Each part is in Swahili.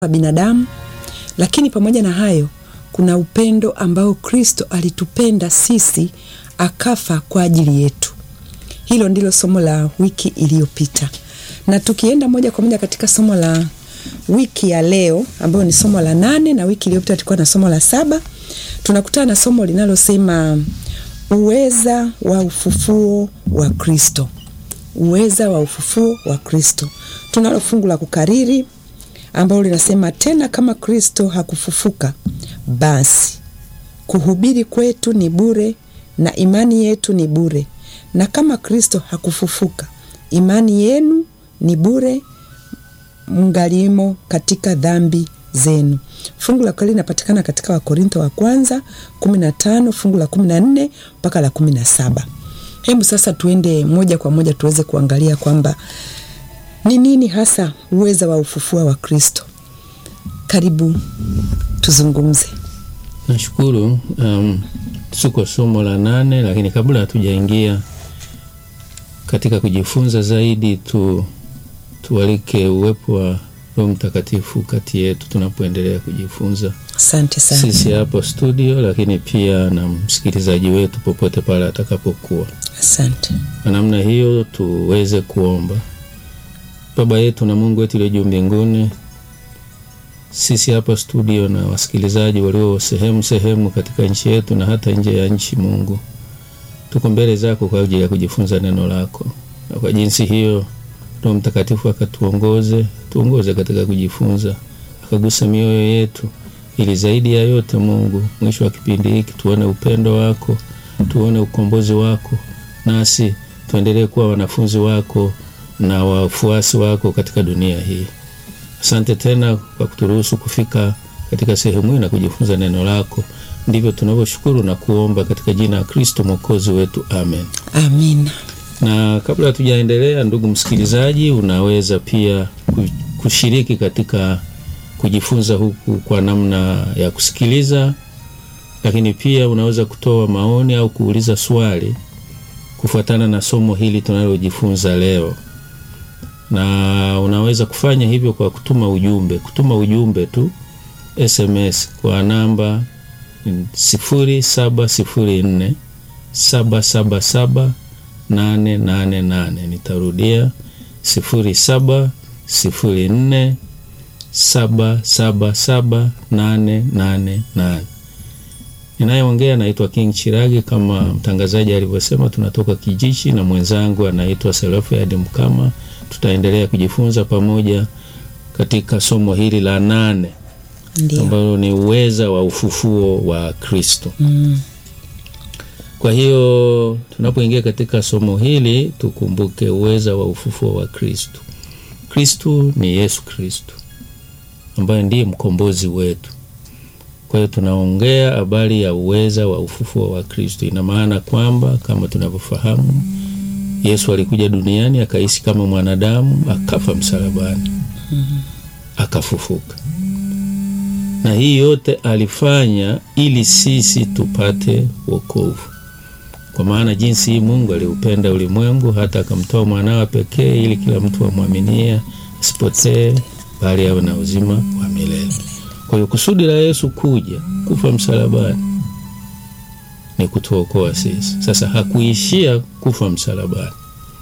wa binadamu, lakini pamoja na hayo kuna upendo ambao Kristo alitupenda sisi akafa kwa ajili yetu. Hilo ndilo somo la wiki iliyopita, na tukienda moja kwa moja katika somo la wiki ya leo ambayo ni somo la nane, na wiki iliyopita tulikuwa na somo la saba, tunakutana na somo linalosema uweza wa ufufuo wa Kristo. Uweza wa ufufuo wa Kristo. Tunalo fungu la kukariri ambalo linasema tena, kama Kristo hakufufuka, basi kuhubiri kwetu ni bure na imani yetu ni bure, na kama Kristo hakufufuka, imani yenu ni bure, mngalimo katika dhambi zenu. Fungu la kweli linapatikana katika Wakorintho wa kwanza 15 fungu la 14 mpaka la 17. Hebu sasa tuende moja kwa moja tuweze kuangalia kwamba ni nini hasa uweza wa ufufuo wa Kristo. Karibu tuzungumze. Nashukuru. Um, tuko somo la nane, lakini kabla hatujaingia katika kujifunza zaidi tu tualike uwepo wa Roho Mtakatifu kati yetu tunapoendelea kujifunza, Asante sana. sisi hapo studio, lakini pia na msikilizaji wetu popote pale atakapokuwa. Asante. Kwa namna hiyo tuweze kuomba. Baba yetu na Mungu wetu uliye juu mbinguni, sisi hapa studio na wasikilizaji walio sehemu sehemu katika nchi yetu na hata nje ya nchi, Mungu, tuko mbele zako kwa ajili ya kujifunza neno lako, na kwa jinsi hiyo Roho Mtakatifu akatuongoze, tuongoze katika kujifunza, akagusa mioyo yetu, ili zaidi ya yote Mungu, mwisho wa kipindi hiki tuone upendo wako, tuone ukombozi wako, nasi tuendelee kuwa wanafunzi wako na wafuasi wako katika dunia hii. Asante tena kwa kuturuhusu kufika katika sehemu hii na kujifunza neno lako. Ndivyo tunavyoshukuru na kuomba katika jina la Kristo mwokozi wetu, amen. Amina. Na kabla hatujaendelea, ndugu msikilizaji, unaweza pia ku- kushiriki katika kujifunza huku kwa namna ya kusikiliza, lakini pia unaweza kutoa maoni au kuuliza swali kufuatana na somo hili tunalojifunza leo, na unaweza kufanya hivyo kwa kutuma ujumbe, kutuma ujumbe tu SMS kwa namba 0704 777 888. Nitarudia 0704 777 888. Ninayeongea naitwa King Chiragi, kama mtangazaji alivyosema, tunatoka Kijichi na mwenzangu anaitwa Serafiad Mkama. Tutaendelea kujifunza pamoja katika somo hili la nane Ndio. ambalo ni uweza wa ufufuo wa Kristo. Mm. Kwa hiyo tunapoingia katika somo hili tukumbuke uweza wa ufufuo wa Kristo. Kristo ni Yesu Kristo ambaye ndiye mkombozi wetu. Kwa hiyo tunaongea habari ya uweza wa ufufuo wa Kristo. Ina maana kwamba kama tunavyofahamu, Yesu alikuja duniani akaishi kama mwanadamu, akafa msalabani, akafufuka, na hii yote alifanya ili sisi tupate wokovu kwa maana jinsi hii Mungu aliupenda ulimwengu hata akamtoa mwanawe pekee, ili kila mtu amwaminie asipotee, bali awe na uzima wa milele. Kwa hiyo kusudi la Yesu kuja kufa msalabani ni kutuokoa sisi. Sasa hakuishia kufa msalabani,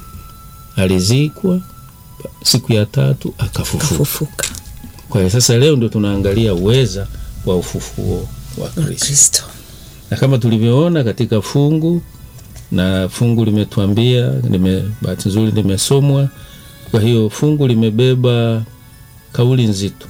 alizikwa, siku ya tatu akafufuka. Kafufuka Kwa hiyo sasa leo ndio tunaangalia uweza wa ufufuo wa wa Kristo Kristo. na kama tulivyoona katika fungu na fungu limetuambia lime, bahati nzuri limesomwa. Kwa hiyo fungu limebeba kauli nzito.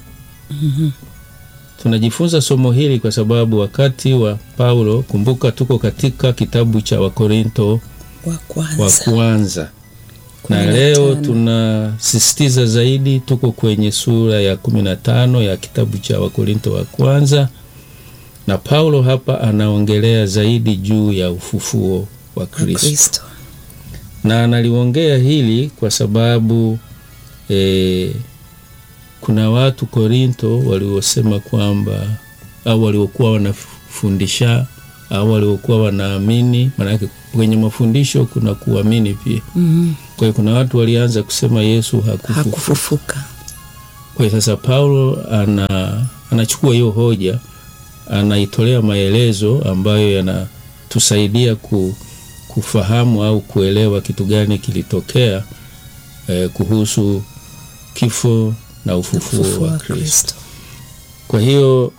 Tunajifunza somo hili kwa sababu wakati wa Paulo, kumbuka tuko katika kitabu cha Wakorinto Wa wa kwanza. kwanza Kumi na na leo tano. tunasisitiza zaidi, tuko kwenye sura ya kumi na tano ya kitabu cha Wakorinto wa kwanza, na Paulo hapa anaongelea zaidi juu ya ufufuo wa Wa Kristo, Kristo. na analiongea hili kwa sababu eh, kuna watu Korinto waliosema kwamba au waliokuwa wanafundisha au waliokuwa wanaamini, maanake kwenye mafundisho kuna kuamini pia Mhm. kwa hiyo kuna watu walianza kusema Yesu hakufufuka. Hakufufuka. Kwa hiyo sasa Paulo ana, anachukua hiyo hoja anaitolea maelezo ambayo yanatusaidia ku, kufahamu au kuelewa kitu gani kilitokea eh, kuhusu kifo na ufufuo, Ufufuo wa wa Kristo. Kristo. Kwa hiyo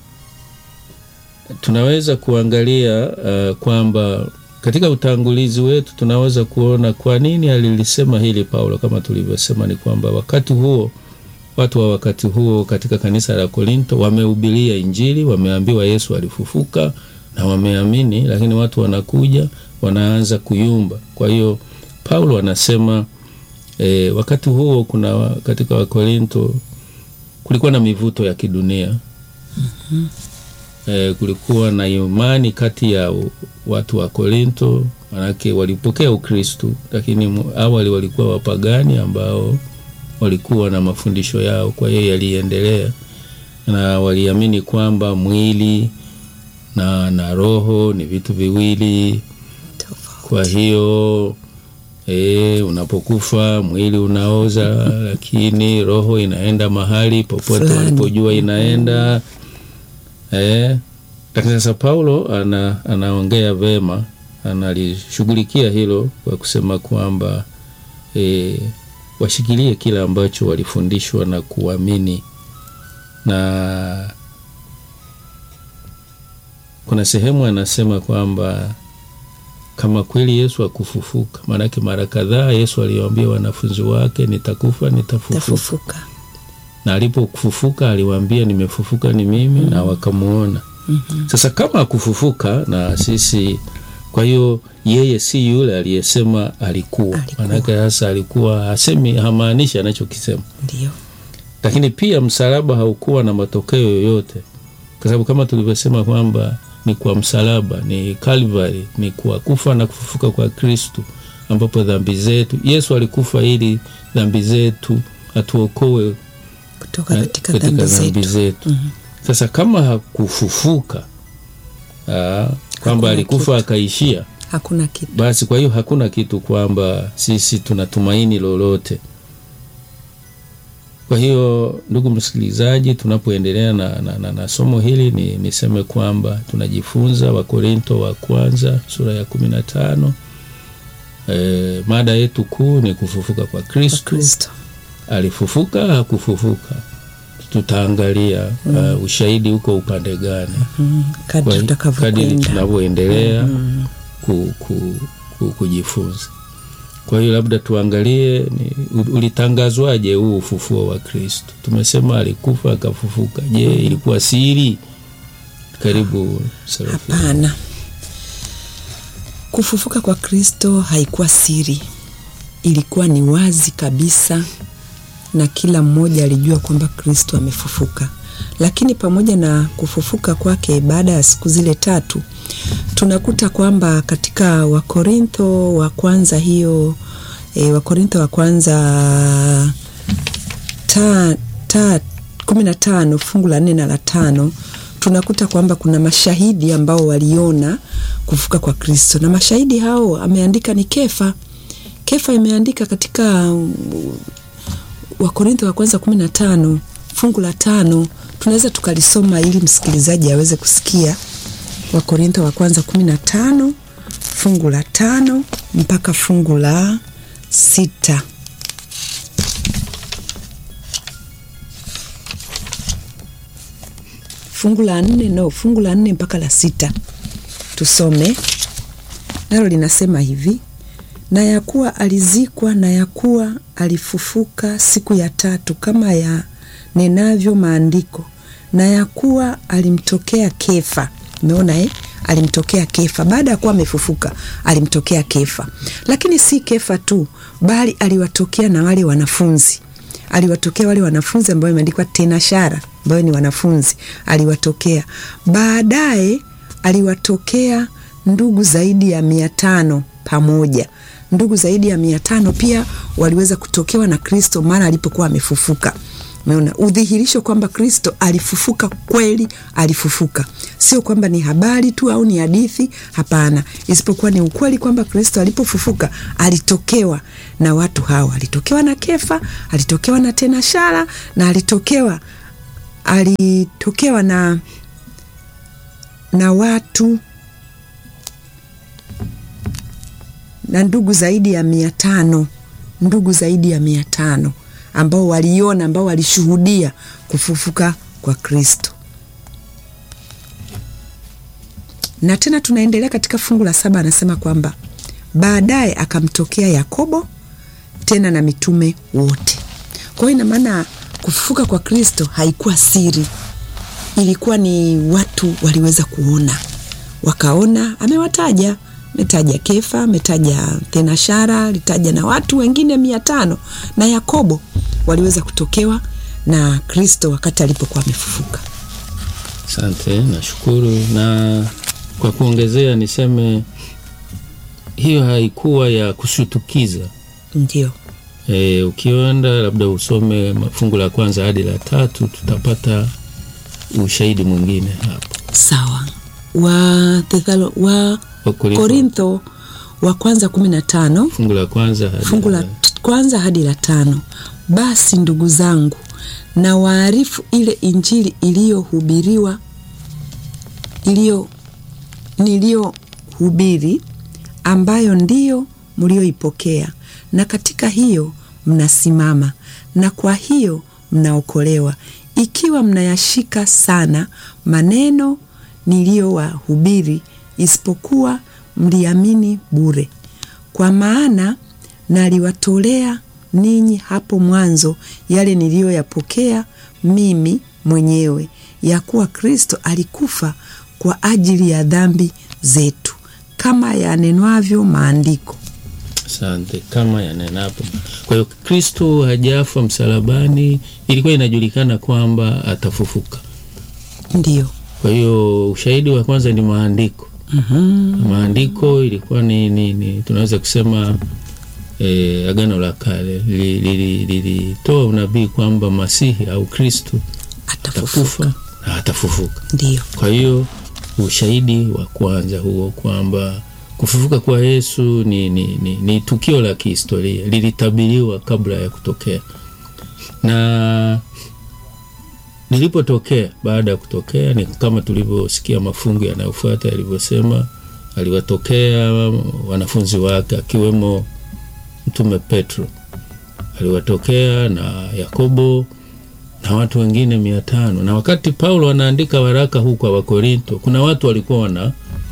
tunaweza kuangalia uh, kwamba katika utangulizi wetu tunaweza kuona kwa nini alilisema hili Paulo. Kama tulivyosema, ni kwamba wakati huo watu wa wakati huo katika kanisa la Korinto wamehubiria Injili, wameambiwa Yesu alifufuka na wameamini, lakini watu wanakuja wanaanza kuyumba. Kwa hiyo Paulo anasema e, wakati huo kuna katika Wakorinto kulikuwa na mivuto ya kidunia e, kulikuwa na imani kati ya u- watu wa Korinto, manake walipokea Ukristu, lakini mu- awali walikuwa wapagani ambao walikuwa na mafundisho yao, kwa hiyo yaliendelea na waliamini kwamba mwili na, na roho ni vitu viwili. Tofauti. Kwa hiyo e, unapokufa mwili unaoza, lakini roho inaenda mahali popote Fulani. walipojua inaenda. E, lakini sasa Paulo ana, anaongea vema, analishughulikia hilo kwa kusema kwamba e, washikilie kile ambacho walifundishwa na kuamini na kuna sehemu anasema kwamba kama kweli Yesu akufufuka, maanake mara kadhaa Yesu aliwaambia wanafunzi wake, nitakufa nitafufuka, Tafufuka. na alipofufuka aliwaambia nimefufuka ni mimi, na wakamuona. Sasa kama akufufuka na sisi, kwa hiyo yeye si yule aliyesema alikuwa, Alikuwa. maanake sasa alikuwa hasemi, hamaanishi anachokisema Ndio. lakini pia msalaba haukuwa na matokeo yoyote, kwa sababu kama tulivyosema kwamba ni kwa msalaba, ni Calvary, ni kwa kufa na kufufuka kwa Kristu, ambapo dhambi zetu, Yesu alikufa ili dhambi zetu atuokoe Kutoka eh, katika dhambi zetu. zetu. Sasa kama hakufufuka aa, kwamba Hakuna alikufa kitu. akaishia Hakuna kitu. basi kwa hiyo hakuna kitu kwamba sisi tunatumaini lolote. Kwa hiyo ndugu msikilizaji, tunapoendelea na, na, na, na somo hili ni niseme kwamba tunajifunza Wakorinto wa kwanza sura ya kumi na tano. E, mada yetu kuu ni kufufuka kwa Kwa Kristo. Kristo. Alifufuka hakufufuka, tutaangalia uh, ushahidi uko upande gani Mm. Kadri kwa- kadiri tutakavyokwenda. tunavyoendelea ku, ku, ku, kujifunza. Kwa hiyo labda tuangalie ni, u- ulitangazwaje huu ufufuo wa Kristo? Tumesema alikufa akafufuka. Je, ilikuwa siri? Karibu Serafina. Hapana. Kufufuka kwa Kristo haikuwa siri, ilikuwa ni wazi kabisa, na kila mmoja alijua kwamba Kristo amefufuka. Lakini pamoja na kufufuka kwake baada ya siku zile tatu, tunakuta kwamba katika Wakorintho wa kwanza hiyo e, Wakorintho wa kwanza ta, ta, kumi na tano fungu la nne na la tano tunakuta kwamba kuna mashahidi ambao waliona kufuka kwa Kristo, na mashahidi hao ameandika ni Kefa. Kefa imeandika katika um, Wakorintho wa kwanza kumi na tano fungu la tano tunaweza tukalisoma ili msikilizaji aweze kusikia. Wakorintho wa kwanza kumi na tano fungu la tano mpaka fungu la sita. fungu la nne no, fungu la nne mpaka la sita tusome nalo linasema hivi: na ya kuwa alizikwa, na ya kuwa alifufuka siku ya tatu, kama ya nenavyo maandiko, na ya kuwa alimtokea Kefa. Umeona eh? Alimtokea Kefa baada ya kuwa amefufuka, alimtokea Kefa. Lakini si Kefa tu, bali aliwatokea na wale wanafunzi aliwatokea wale wanafunzi ambao imeandikwa tena shara ambayo ni wanafunzi aliwatokea. Baadaye aliwatokea ndugu zaidi ya mia tano pamoja. Ndugu zaidi ya mia tano pia waliweza kutokewa na Kristo mara alipokuwa amefufuka. Umeona udhihirisho kwamba Kristo alifufuka kweli, alifufuka, sio kwamba ni habari tu au ni hadithi. Hapana, isipokuwa ni ukweli kwamba Kristo alipofufuka alitokewa na watu hawa, alitokewa na Kefa, alitokewa na tenashara na alitokewa alitokewa na na watu na ndugu zaidi ya mia tano ndugu zaidi ya mia tano ambao waliona ambao walishuhudia kufufuka kwa Kristo. Na tena tunaendelea katika fungu la saba, anasema kwamba baadaye akamtokea Yakobo tena na mitume wote. Kwa hiyo ina maana kufufuka kwa Kristo haikuwa siri, ilikuwa ni watu waliweza kuona, wakaona. Amewataja, ametaja Kefa, ametaja Thenashara, alitaja na watu wengine mia tano na Yakobo waliweza kutokewa na Kristo wakati alipokuwa amefufuka. Asante, nashukuru. Na kwa kuongezea, niseme hiyo haikuwa ya kushutukiza. Ndio, E, ukienda labda usome fungu la kwanza hadi la tatu tutapata ushahidi mwingine hapo. sawa. Wa Thethalo, wa Wakorintho, Korintho wa kwanza kumi na tano fungu la kwanza hadi fungu la kwanza hadi la tano. Basi ndugu zangu, na waarifu ile injili iliyohubiriwa iliyo niliyohubiri, ambayo ndiyo mlioipokea, na katika hiyo mnasimama, na kwa hiyo mnaokolewa, ikiwa mnayashika sana maneno niliyowahubiri, isipokuwa mliamini bure. Kwa maana naliwatolea ninyi hapo mwanzo yale niliyoyapokea mimi mwenyewe, ya kuwa Kristo alikufa kwa ajili ya dhambi zetu, kama yanenwavyo maandiko. Asante, kama yanenapo. Kwa hiyo Kristo hajafa msalabani, ilikuwa inajulikana kwamba atafufuka. Ndiyo. Kwa hiyo ushahidi wa kwanza ni maandiko. Maandiko ilikuwa ni, ni, ni tunaweza kusema eh, Agano la Kale lilitoa li, li, li, unabii kwamba Masihi au Kristo Atafufuka. atakufa na atafufuka. Ndiyo. Kwa hiyo ushahidi wa kwanza huo kwamba kufufuka kwa Yesu ni, ni, ni, ni tukio la kihistoria lilitabiriwa kabla ya kutokea, na lilipotokea, baada ya kutokea, ni kama tulivyosikia mafungu yanayofuata yalivyosema, aliwatokea wanafunzi wake akiwemo Mtume Petro, aliwatokea na Yakobo na watu wengine mia tano. Na wakati Paulo anaandika waraka huu kwa Wakorinto, kuna watu walikuwa wana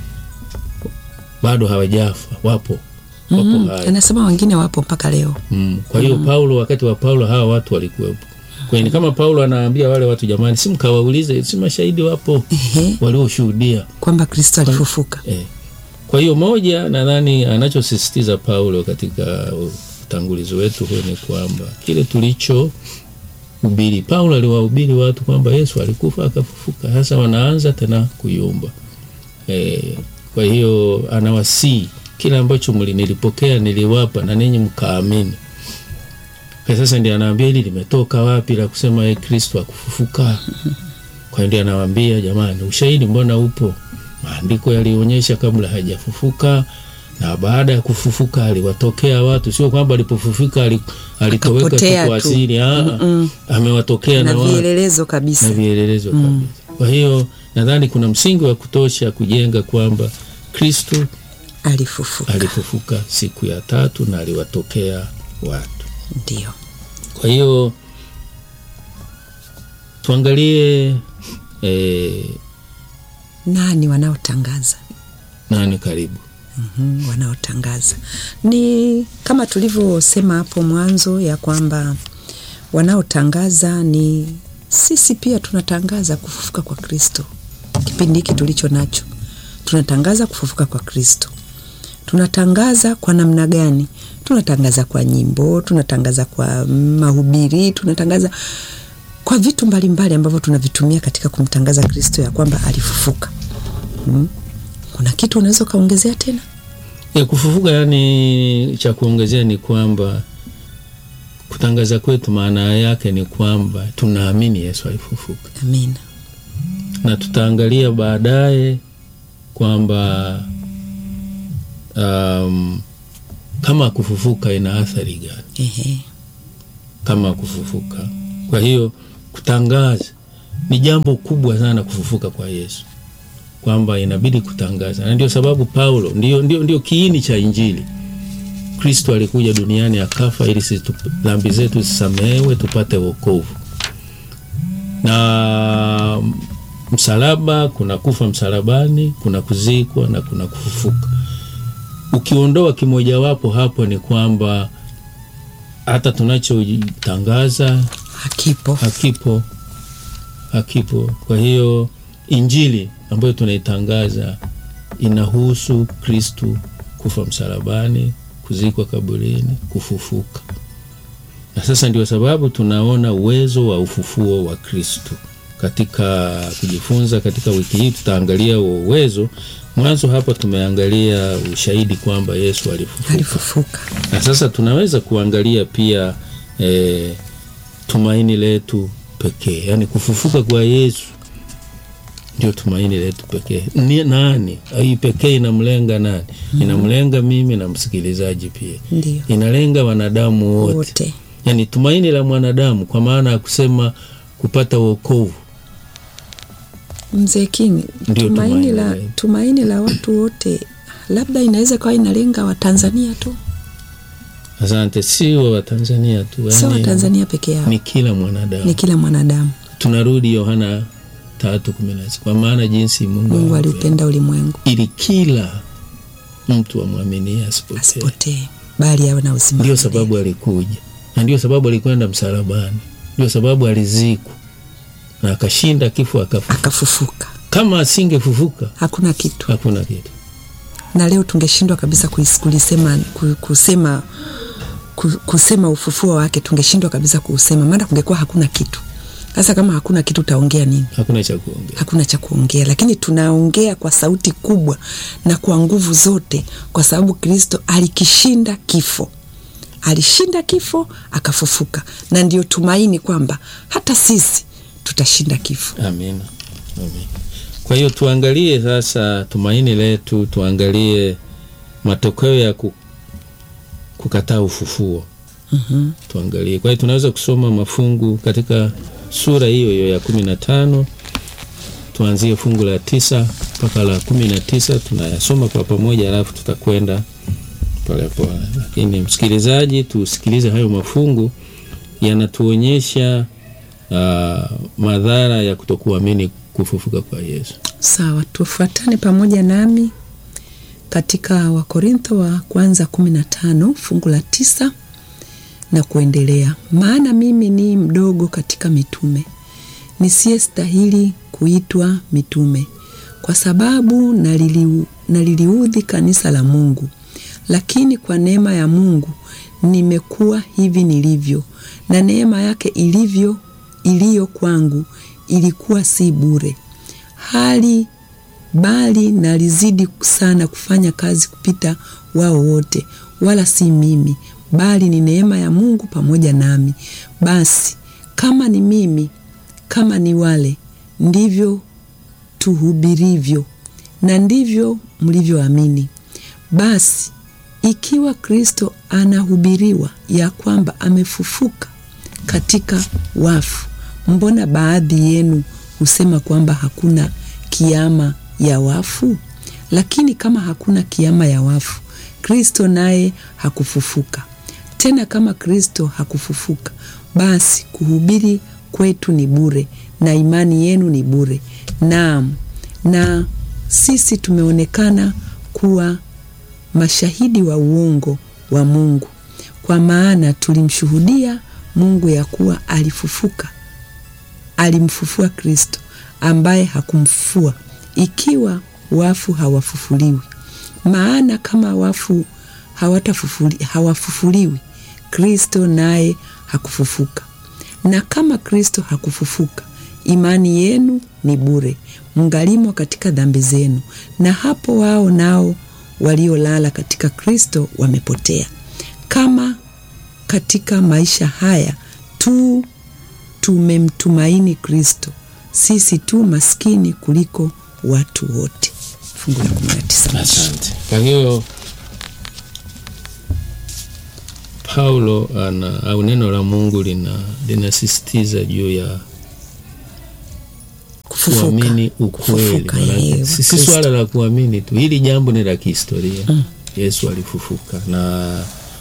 bado hawajafa, wapo wapo Mm, hai. anasema wengine wapo mpaka leo. Mm. Kwa hiyo Paulo, wakati wa Paulo hawa watu walikuwepo. Kwa hiyo ni kama Paulo anaambia wale watu, jamani, si mkawaulize, si mashahidi wapo Ehe, walioshuhudia. kwamba Kristo alifufuka. Eh. Kwa hiyo moja, nadhani anachosisitiza Paulo katika utangulizi wetu huu ni kwamba kile tulicho hubiri, Paulo aliwahubiri watu kwamba Yesu alikufa akafufuka. Sasa wanaanza tena kuyumba. Eh, kwa hiyo anawasii kile ambacho mli- nilipokea niliwapa na ninyi mkaamini. Kwa sasa ndiye anaambia hili limetoka wapi la kusema ye Kristo akufufuka. Kwa hiyo ndiye anawaambia jamani, ushahidi mbona upo? Maandiko yalionyesha kabla hajafufuka na baada ya kufufuka aliwatokea watu, sio kwamba alipofufuka ali- alitoweka tu Akapotea kwa tu. asili. Ah, amewatokea Na na watu vielelezo kabisa. na vielelezo kabisa. Kwa hiyo nadhani kuna msingi wa kutosha kujenga kwamba Kristo Alifufuka. alifufuka siku ya tatu na aliwatokea watu. Ndio. Kwa hiyo tuangalie eh, Nani wanaotangaza? nani karibu Mhm, wanaotangaza ni kama tulivyosema hapo mwanzo ya kwamba wanaotangaza ni sisi pia tunatangaza kufufuka kwa Kristo. Kipindi hiki tulicho nacho tunatangaza kufufuka kwa Kristo. Tunatangaza kwa namna gani? Tunatangaza kwa nyimbo, tunatangaza kwa mahubiri, tunatangaza kwa vitu mbalimbali ambavyo tunavitumia katika kumtangaza Kristo ya kwamba alifufuka. Mm. Kuna kitu unaweza ukaongezea tena? ya kufufuka? Yani cha kuongezea ni kwamba kutangaza kwetu maana yake ni kwamba tunaamini Yesu alifufuka, amina na tutaangalia baadaye kwamba um, kama kufufuka ina athari gani Ehe. kama kufufuka. Kwa hiyo kutangaza ni jambo kubwa sana, kufufuka kwa Yesu, kwamba inabidi kutangaza, na ndio sababu Paulo, ndio, ndio, ndio kiini cha Injili. Kristo alikuja duniani akafa ili sisi tup- dhambi zetu zisamehewe tupate wokovu. Na msalaba, kuna kufa msalabani, kuna kuzikwa na kuna kufufuka. Ukiondoa kimojawapo hapo, ni kwamba hata tunachotangaza hakipo hakipo hakipo. Kwa hiyo injili ambayo tunaitangaza inahusu Kristu kufa msalabani, kuzikwa kaburini, kufufuka. Na sasa ndio sababu tunaona uwezo wa ufufuo wa Kristu katika kujifunza. Katika wiki hii tutaangalia huo uwezo. Mwanzo hapa tumeangalia ushahidi kwamba Yesu alifufuka alifufuka na sasa tunaweza kuangalia pia eh, tumaini letu pekee, yaani kufufuka kwa Yesu ndio tumaini letu pekee. Ni nani hii pekee? Inamlenga nani? Inamlenga mimi na msikilizaji pia, ndio inalenga wanadamu wote, wote yaani tumaini la mwanadamu, kwa maana ya kusema kupata wokovu mzee King Ndio tumaini tumaini la letu. tumaini la watu wote labda inaweza kawa inalenga Watanzania tu Asante, sio Watanzania tu, sio yaani Watanzania peke yao ni kila mwanadamu. ni kila mwanadamu Tunarudi Yohana tatu kumi na sita kwa maana jinsi Mungu, Mungu aliupenda aliupenda ulimwengu ili kila mtu amwaminie asipotee. asipotee bali awe na uzima Ndio wa milele. sababu alikuja na ndio sababu alikwenda msalabani, ndio sababu alizikwa na akashinda kifo, akafufuka. akafufuka Kama asingefufuka hakuna kitu hakuna kitu. na leo tungeshindwa kabisa kuis- kulisema ku- kusema ku- kusema ufufuo wake tungeshindwa kabisa kuusema maana kungekuwa hakuna kitu sasa kama hakuna kitu utaongea nini Hakuna cha kuongea. hakuna cha kuongea lakini tunaongea kwa sauti kubwa na kwa nguvu zote kwa sababu kristo alikishinda kifo alishinda kifo akafufuka na ndio tumaini kwamba hata sisi tutashinda kifo Amina, amina. Kwa hiyo tuangalie sasa tumaini letu, tuangalie matokeo ya ku, kukataa ufufuo. mm-hmm. tuangalie. Kwa hiyo tunaweza kusoma mafungu katika sura hiyo hiyo ya kumi na tano tuanzie fungu la tisa mpaka la kumi na tisa tunayasoma kwa pamoja, alafu tutakwenda polepole. Lakini msikilizaji, tusikilize hayo mafungu, yanatuonyesha uh, madhara ya kutokuamini kufufuka kwa Yesu. sawa tufuatane pamoja nami katika wakorintho wa kwanza kumi na tano fungu la tisa na kuendelea maana mimi ni mdogo katika mitume nisiyestahili kuitwa mitume kwa sababu nalili, naliliudhi kanisa la mungu lakini kwa neema ya mungu nimekuwa hivi nilivyo na neema yake ilivyo iliyo kwangu ilikuwa si bure hali bali nalizidi sana kufanya kazi kupita wao wote wala si mimi bali ni neema ya mungu pamoja nami basi kama ni mimi kama ni wale ndivyo tuhubirivyo na ndivyo mlivyoamini basi ikiwa kristo anahubiriwa ya kwamba amefufuka katika wafu mbona baadhi yenu husema kwamba hakuna kiama ya wafu lakini kama hakuna kiama ya wafu kristo naye hakufufuka tena kama kristo hakufufuka basi kuhubiri kwetu ni bure na imani yenu ni bure naam na sisi tumeonekana kuwa mashahidi wa uongo wa mungu kwa maana tulimshuhudia mungu ya kuwa alifufuka alimfufua kristo ambaye hakumfufua ikiwa wafu hawafufuliwi maana kama wafu hawatafufuli, hawafufuliwi kristo naye hakufufuka na kama kristo hakufufuka imani yenu ni bure mngalimo katika dhambi zenu na hapo wao nao waliolala katika kristo wamepotea kama katika maisha haya tu tumemtumaini Kristo, sisi tu maskini kuliko watu wote. Fungu la 19. Asante. Kwa hiyo Paulo ana au neno la Mungu lina linasisitiza juu ya Kufufuka. kuamini ukweli. Kufufuka, Maanake yeye, si si Kristo. swala la kuamini tu, hili jambo ni la kihistoria. Yesu alifufuka na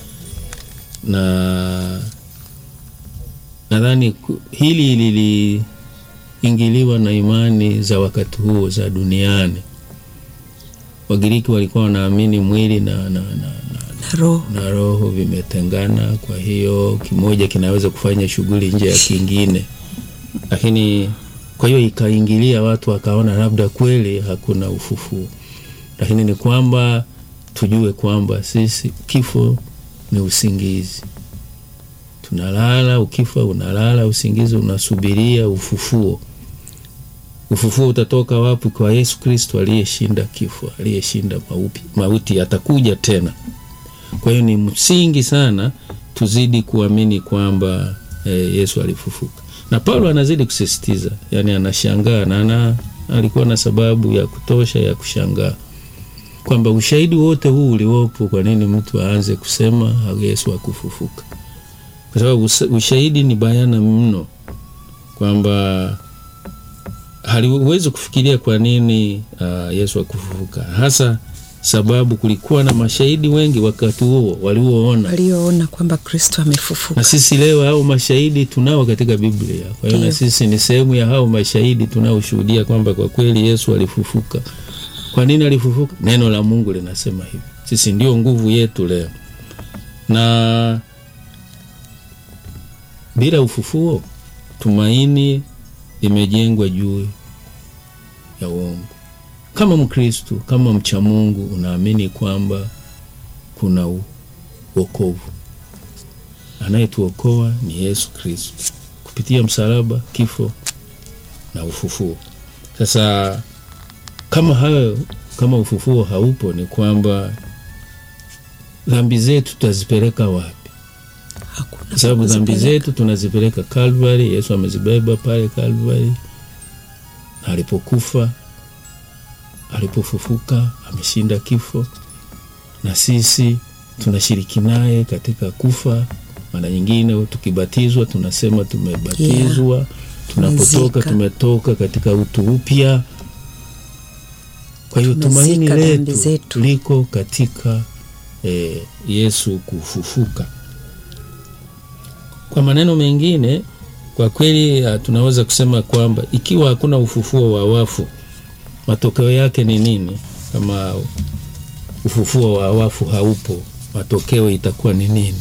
na nadhani ku- hili liliingiliwa na imani za wakati huo za duniani. Wagiriki walikuwa wanaamini mwili na, na, na, na, na roho na roho vimetengana, kwa hiyo kimoja kinaweza kufanya shughuli nje ya kingine, lakini kwa hiyo ikaingilia watu wakaona labda kweli hakuna ufufuo, lakini ni kwamba tujue kwamba sisi kifo ni usingizi, tunalala, ukifa unalala, usingizi unasubiria ufufuo. Ufufuo utatoka wapi? Kwa Yesu Kristo aliyeshinda kifo, aliyeshinda mauti, mauti atakuja tena. Kwa hiyo ni msingi sana tuzidi kuamini kwamba eh, Yesu alifufuka, na Paulo anazidi kusisitiza, yani anashangaa na ana, alikuwa na sababu ya kutosha ya kushangaa kwamba ushahidi wote huu uliopo, kwa nini mtu aanze kusema Yesu hakufufuka? Kwa sababu usa- ushahidi ni bayana mno kwamba haliwezi kufikiria kwa nini uh, Yesu hakufufuka, hasa sababu kulikuwa na mashahidi wengi wakati huo walioona, walioona kwamba Kristo amefufuka. na sisi leo hao mashahidi tunao katika Biblia. Kwa hiyo na Ndiyo. sisi ni sehemu ya hao mashahidi tunaoshuhudia kwamba kwa kweli Yesu alifufuka. Kwa nini alifufuka? Neno la Mungu linasema hivi. Sisi ndio nguvu yetu leo, na bila ufufuo tumaini limejengwa juu ya uongo. Kama Mkristu, kama mcha Mungu, unaamini kwamba kuna u- wokovu. Anayetuokoa ni Yesu Kristu kupitia msalaba, kifo na ufufuo. Sasa kama hayo, kama ufufuo haupo, ni kwamba dhambi zetu tutazipeleka wapi? Hakuna kwa sababu dhambi kuzipeleka. zetu tunazipeleka Calvary. Yesu amezibeba pale Calvary, na alipokufa, alipofufuka, ameshinda kifo, na sisi tunashiriki naye katika kufa. Mara nyingine tukibatizwa tunasema tumebatizwa, tunapotoka Tumezika. tumetoka katika utu upya. Kwa hiyo Tumezika tumaini dhambi letu zetu. liko katika eh, Yesu kufufuka. Kwa maneno mengine, kwa kweli ah, tunaweza kusema kwamba ikiwa hakuna ufufuo wa wafu, matokeo yake ni nini? Kama ufufuo wa wafu haupo, matokeo itakuwa ni nini?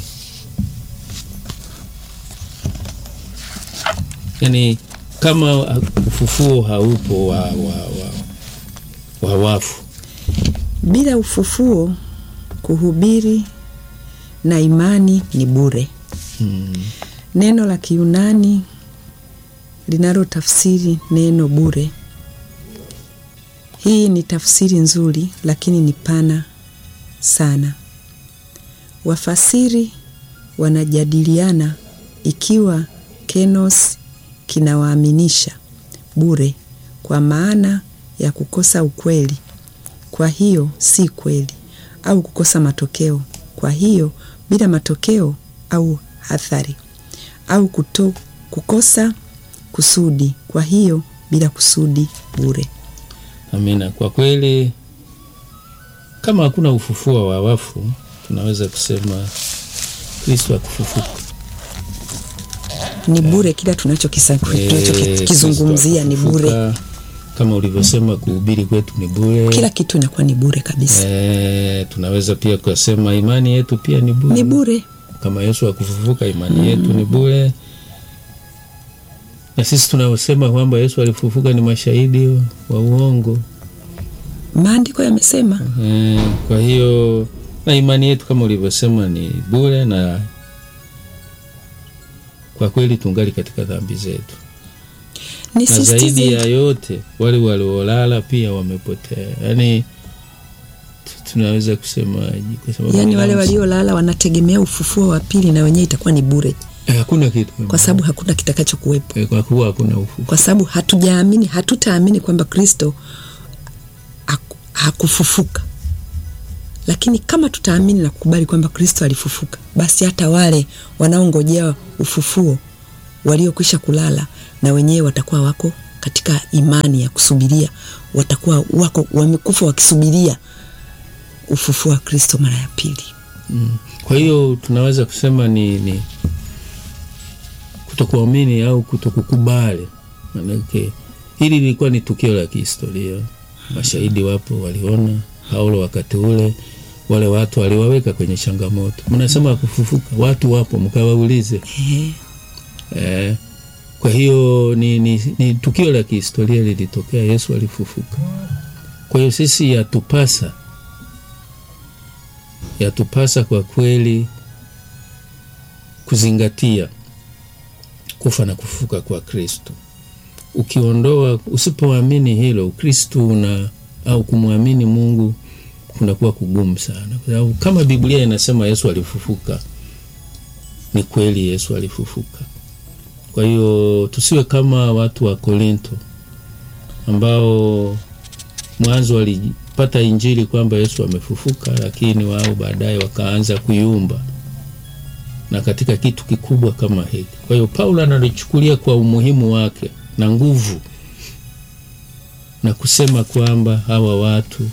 Yaani, kama ah, ufufuo haupo wa, wa, wa, wa wafu, Bila ufufuo, kuhubiri na imani ni bure. hmm, Neno la Kiyunani linalotafsiri neno bure, hii ni tafsiri nzuri, lakini ni pana sana. Wafasiri wanajadiliana ikiwa kenos kinawaaminisha bure kwa maana ya kukosa ukweli, kwa hiyo si kweli, au kukosa matokeo, kwa hiyo bila matokeo au athari, au kuto, kukosa kusudi, kwa hiyo bila kusudi bure. amina. Kwa kweli, kama hakuna ufufuo wa wafu, tunaweza kusema Kristo akufufuka. Ni bure kila tunachokisa- Eh, tunachokizungumzia ni Kristo bure, akufufuka, Kama ulivyosema, kuhubiri kwetu ni bure. kila kitu inakuwa ni bure kabisa, Eh, tunaweza pia kusema imani yetu pia ni bure. ni bure. Kama Yesu akufufuka, imani yetu ni bure, na sisi tunaosema kwamba Yesu alifufuka ni mashahidi wa- wa uongo. Maandiko yamesema Eh, kwa hiyo na imani yetu kama ulivyosema ni bure, na kwa kweli tungali katika dhambi zetu, na zaidi nisisitize ya yote wale waliolala pia wamepotea. Yaani tu- tunaweza kusemaje? Kwa sababu yaani wale binafsi- waliolala wanategemea ufufuo wa pili na wenyewe itakuwa ni bure Eh, hakuna kitu kwa sababu hakuna kitakacho kuwepo Eh, kwa kuwa hakuna ufufuo. kwa sababu hatujaamini hatutaamini kwamba kristo haku- hakufufuka lakini kama tutaamini na kukubali kwamba kristo alifufuka basi hata wale wanaongojea ufufuo waliokwisha kulala na wenyewe watakuwa wako katika imani ya kusubiria watakuwa wako wamekufa wakisubiria ufufuo wa kristo mara ya pili Mm. Kwa hiyo tunaweza kusema ni, ni kutokuamini au kutokukubali. Manake hili lilikuwa ni tukio la kihistoria, mashahidi wapo, waliona Paulo wakati ule, wale watu waliwaweka kwenye changamoto. Mnasema kufufuka, watu wapo, mkawaulize. Ehe. Eh, kwa hiyo ni, ni, ni tukio la kihistoria lilitokea, Yesu alifufuka. Kwa hiyo sisi yatupasa yatupasa kwa kweli kuzingatia kufa na kufufuka kwa Kristo. Ukiondoa, usipoamini hilo, Ukristo una au kumwamini Mungu kunakuwa kugumu sana, kwa sababu kama Biblia inasema Yesu alifufuka, ni kweli Yesu alifufuka. Kwa hiyo tusiwe kama watu wa Korinto ambao mwanzo walipata injili kwamba Yesu amefufuka, lakini wao baadaye wakaanza kuyumba na katika kitu kikubwa kama hiki. Kwa hiyo Paulo analichukulia kwa umuhimu wake na nguvu na kusema kwamba hawa watu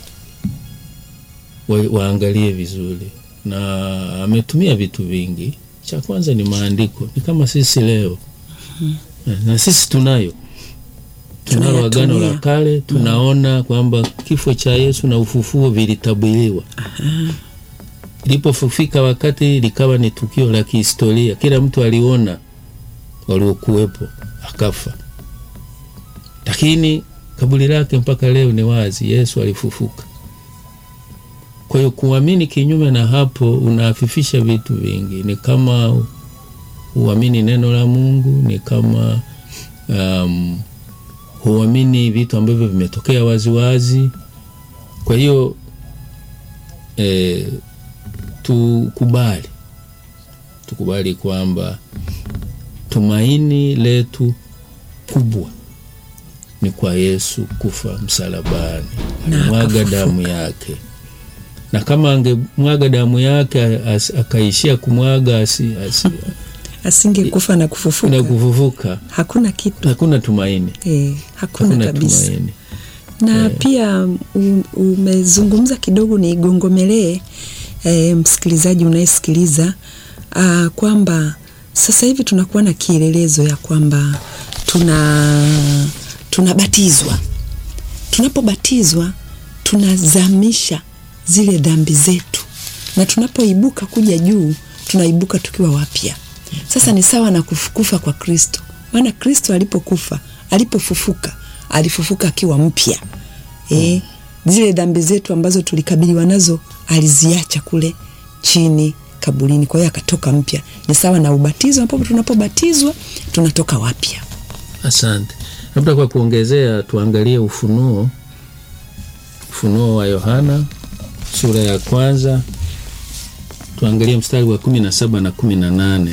wa, waangalie vizuri, na ametumia vitu vingi. Cha kwanza ni maandiko, ni kama sisi leo na sisi tunayo tunalo Agano la Tunayatumia. Kale, tunaona kwamba kifo cha Yesu na ufufuo vilitabiriwa. Ilipofika wakati likawa ni tukio la kihistoria, kila mtu aliona waliokuwepo, akafa, lakini kaburi lake mpaka leo ni wazi, Yesu alifufuka. Kwa hiyo kuamini kinyume na hapo unaafifisha vitu vingi, ni kama huamini neno la Mungu, ni kama um, huamini vitu ambavyo vimetokea waziwazi. Kwa hiyo e, tukubali tukubali kwamba tumaini letu kubwa ni kwa Yesu kufa msalabani, Na alimwaga akafufuka. damu yake, na kama angemwaga damu yake as, akaishia kumwaga asi, asi, asingekufa na kufufuka na kufufuka, hakuna kitu hakuna tumaini, eh, hakuna, hakuna kabisa tumaini. na pia u- umezungumza kidogo nigongomelee e, msikilizaji unayesikiliza ah, kwamba sasa hivi tunakuwa na kielelezo ya kwamba tuna tunabatizwa tunapobatizwa tunazamisha zile dhambi zetu na tunapoibuka kuja juu tunaibuka tukiwa wapya sasa ni sawa na kuf- kufa kwa kristo maana kristo alipokufa alipofufuka alifufuka akiwa mpya e, zile dhambi zetu ambazo tulikabiliwa nazo aliziacha kule chini kaburini kwa hiyo akatoka mpya ni sawa na ubatizo ambapo tunapobatizwa tunatoka wapya Asante. Labda kwa kuongezea, tuangalie Ufunuo, Ufunuo wa Yohana sura ya kwanza, tuangalie mstari wa kumi na saba na kumi na nane.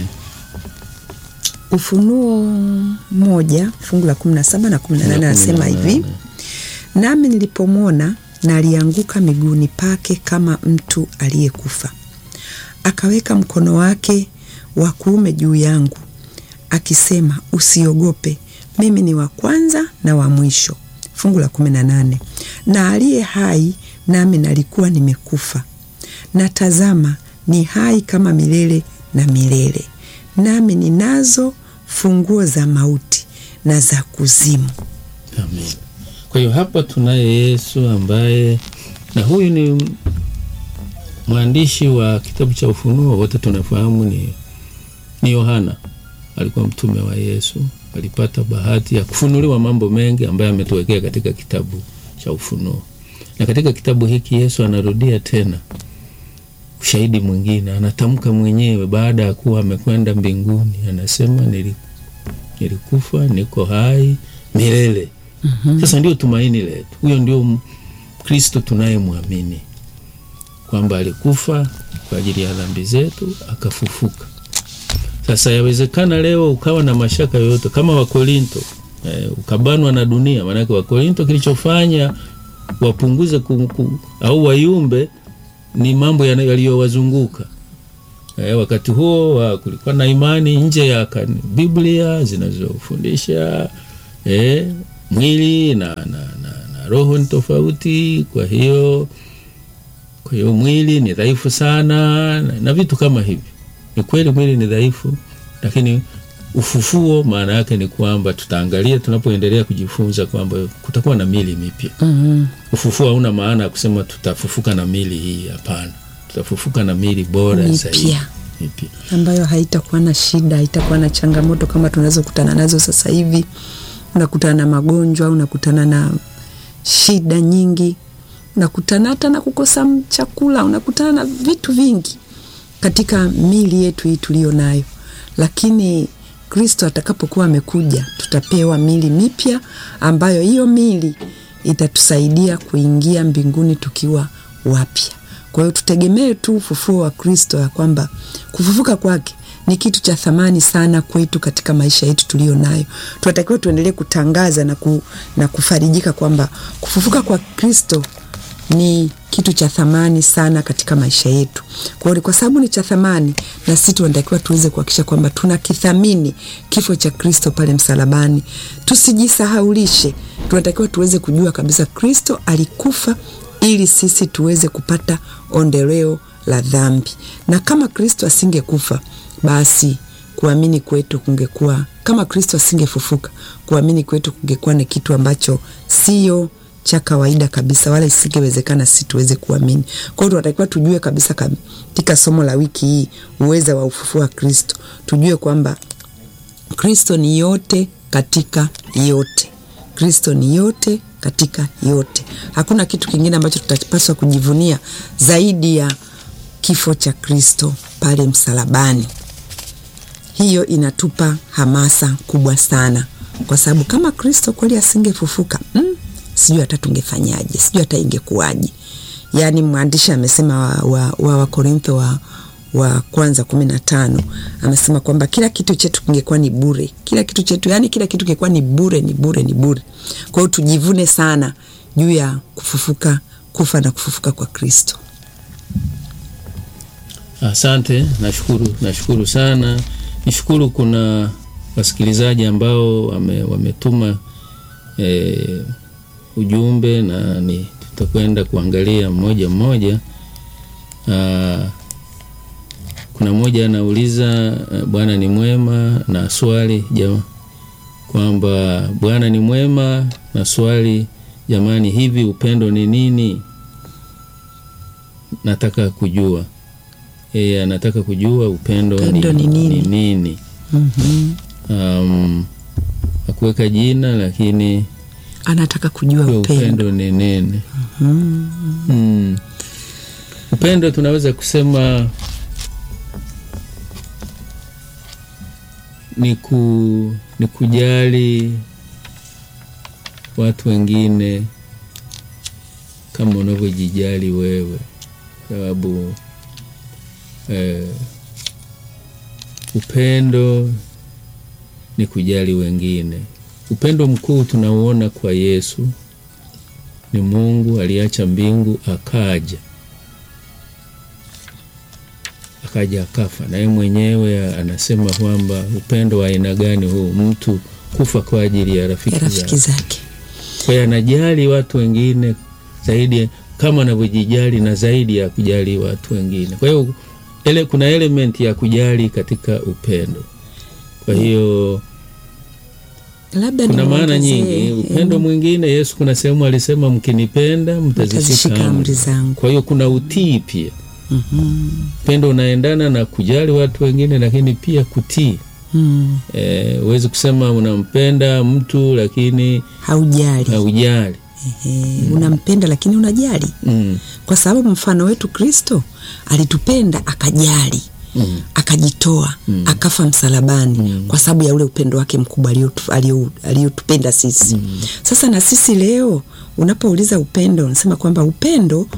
Ufunuo moja fungu la kumi na saba na kumi na nane anasema hivi: nami nilipomwona nalianguka miguuni pake kama mtu aliyekufa, akaweka mkono wake wa kuume juu yangu, akisema, usiogope, mimi ni wa kwanza na wa mwisho. Fungu la kumi na nane na aliye hai, nami nalikuwa nimekufa, na tazama, ni hai kama milele na milele, nami ninazo funguo za mauti na za kuzimu. Amen. Kwa hiyo hapa tunaye Yesu ambaye, na huyu ni mwandishi wa kitabu cha Ufunuo, wote tunafahamu ni, ni Yohana. Alikuwa mtume wa Yesu, alipata bahati ya kufunuliwa mambo mengi ambayo ametuwekea katika kitabu cha Ufunuo, na katika kitabu hiki Yesu anarudia tena ushahidi mwingine, anatamka mwenyewe baada ya kuwa amekwenda mbinguni, anasema nili, nilikufa niko hai milele. Sasa ndio tumaini letu, huyo ndio m- Kristo tunayemwamini. kwamba alikufa kwa ajili ya dhambi zetu akafufuka. Sasa yawezekana leo ukawa na mashaka yoyote kama Wakorinto eh, ukabanwa na dunia. Maanake Wakorinto kilichofanya wapunguze ku, ku, au wayumbe ni mambo yaliyowazunguka. Eh, wakati huo wa kulikuwa na imani nje ya kan, Biblia zinazofundisha eh, mwili na, na, na, na roho ni tofauti. Kwa hiyo kwa hiyo mwili ni dhaifu sana na, na vitu kama hivi. Ni kweli mwili ni dhaifu, lakini ufufuo maana yake ni kwamba tutaangalia tunapoendelea kujifunza kwamba kutakuwa na mili mipya. mm Ufufuo hauna maana ya kusema tutafufuka na mili hii, hapana. Tutafufuka na mili bora Mipya. zaidi mipya. ambayo haitakuwa na shida, haitakuwa na changamoto kama tunazokutana nazo sasa hivi. Unakutana na magonjwa, unakutana na shida nyingi, unakutana hata na kukosa m- chakula, unakutana na vitu vingi katika mili yetu hii tuliyo nayo, lakini Kristo atakapokuwa amekuja, tutapewa mili mipya ambayo hiyo mili itatusaidia kuingia mbinguni tukiwa wapya. Kwa hiyo tutegemee tu ufufuo wa Kristo, ya kwamba kufufuka kwake ni kitu cha thamani sana kwetu katika maisha yetu tuliyo nayo. Tunatakiwa tuendelee kutangaza na, ku, na kufarijika kwamba kufufuka kwa Kristo ni kitu cha thamani sana katika maisha yetu. Kwa hiyo kwa sababu ni cha thamani, na sisi tunatakiwa tuweze kuhakikisha kwamba tunakithamini kifo cha Kristo pale msalabani, tusijisahaulishe. Tunatakiwa tuweze kujua kabisa Kristo alikufa ili sisi tuweze kupata ondoleo la dhambi, na kama Kristo asingekufa basi kuamini kwetu kungekuwa kama Kristo asingefufuka, kuamini kwetu kungekuwa ni kitu ambacho sio cha kawaida kabisa, wala isingewezekana sisi tuweze kuamini. Kwa hiyo tunatakiwa tujue kabisa katika somo la wiki hii uweza wa ufufuo wa Kristo, tujue kwamba Kristo ni yote katika yote. Kristo ni yote katika yote. Hakuna kitu kingine ambacho tutapaswa kujivunia zaidi ya kifo cha Kristo pale msalabani. Hiyo inatupa hamasa kubwa sana, kwa sababu kama Kristo kweli asingefufuka mm, sijui hata tungefanyaje, sijui hata ingekuwaje. Yaani mwandishi amesema wa Wakorintho wa, wa, wa, wa kwanza kumi na tano amesema kwamba kila kitu chetu kingekuwa ni bure, kila kitu chetu, yani kila kitu kingekuwa ni bure, ni bure, ni bure. Kwa hiyo tujivune sana juu ya kufufuka, kufa na kufufuka kwa Kristo. Asante, nashukuru, nashukuru sana. Nishukuru kuna wasikilizaji ambao wame, wametuma e, ujumbe na ni tutakwenda kuangalia mmoja mmoja. Aa, kuna mmoja anauliza Bwana ni mwema na swali jama, kwamba Bwana ni mwema na swali jamani, hivi upendo ni nini? Nataka kujua yeye anataka kujua upendo, Upendo ni, ni nini? ni nini? mm-hmm. Um, akuweka jina lakini Anataka kujua upendo, upendo. upendo ni nini? Mm. Mm. Upendo tunaweza kusema ni, ku, ni kujali watu wengine kama unavyojijali wewe, sababu eh, upendo ni kujali wengine. Upendo mkuu tunauona kwa Yesu ni Mungu aliacha mbingu akaja akaja akafa, naye mwenyewe anasema kwamba upendo wa aina gani huu, mtu kufa kwa ajili ya rafiki ya rafiki zake. zake. Kwa hiyo anajali watu wengine zaidi kama anavyojijali na zaidi ya kujali watu wengine. Kwa hiyo ele, kuna element ya kujali katika upendo. Kwa hiyo Labda kuna maana nimuongezee, nyingi. eh, Upendo mwingine, Yesu kuna sehemu alisema mkinipenda mtazishika Mtazishika amri amri zangu. zangu. Kwa hiyo kuna utii pia. mhm, Upendo unaendana na kujali watu wengine, lakini pia kutii. mm, Eh, huwezi kusema unampenda mtu lakini haujali haujali. Ehe, unampenda lakini unajali, Mm. kwa sababu mfano wetu Kristo alitupenda akajali Mm. akajitoa akafa msalabani kwa sababu ya ule upendo wake mkubwa aliotu- alio- aliotupenda sisi. Sasa na sisi leo unapouliza upendo, unasema kwamba upendo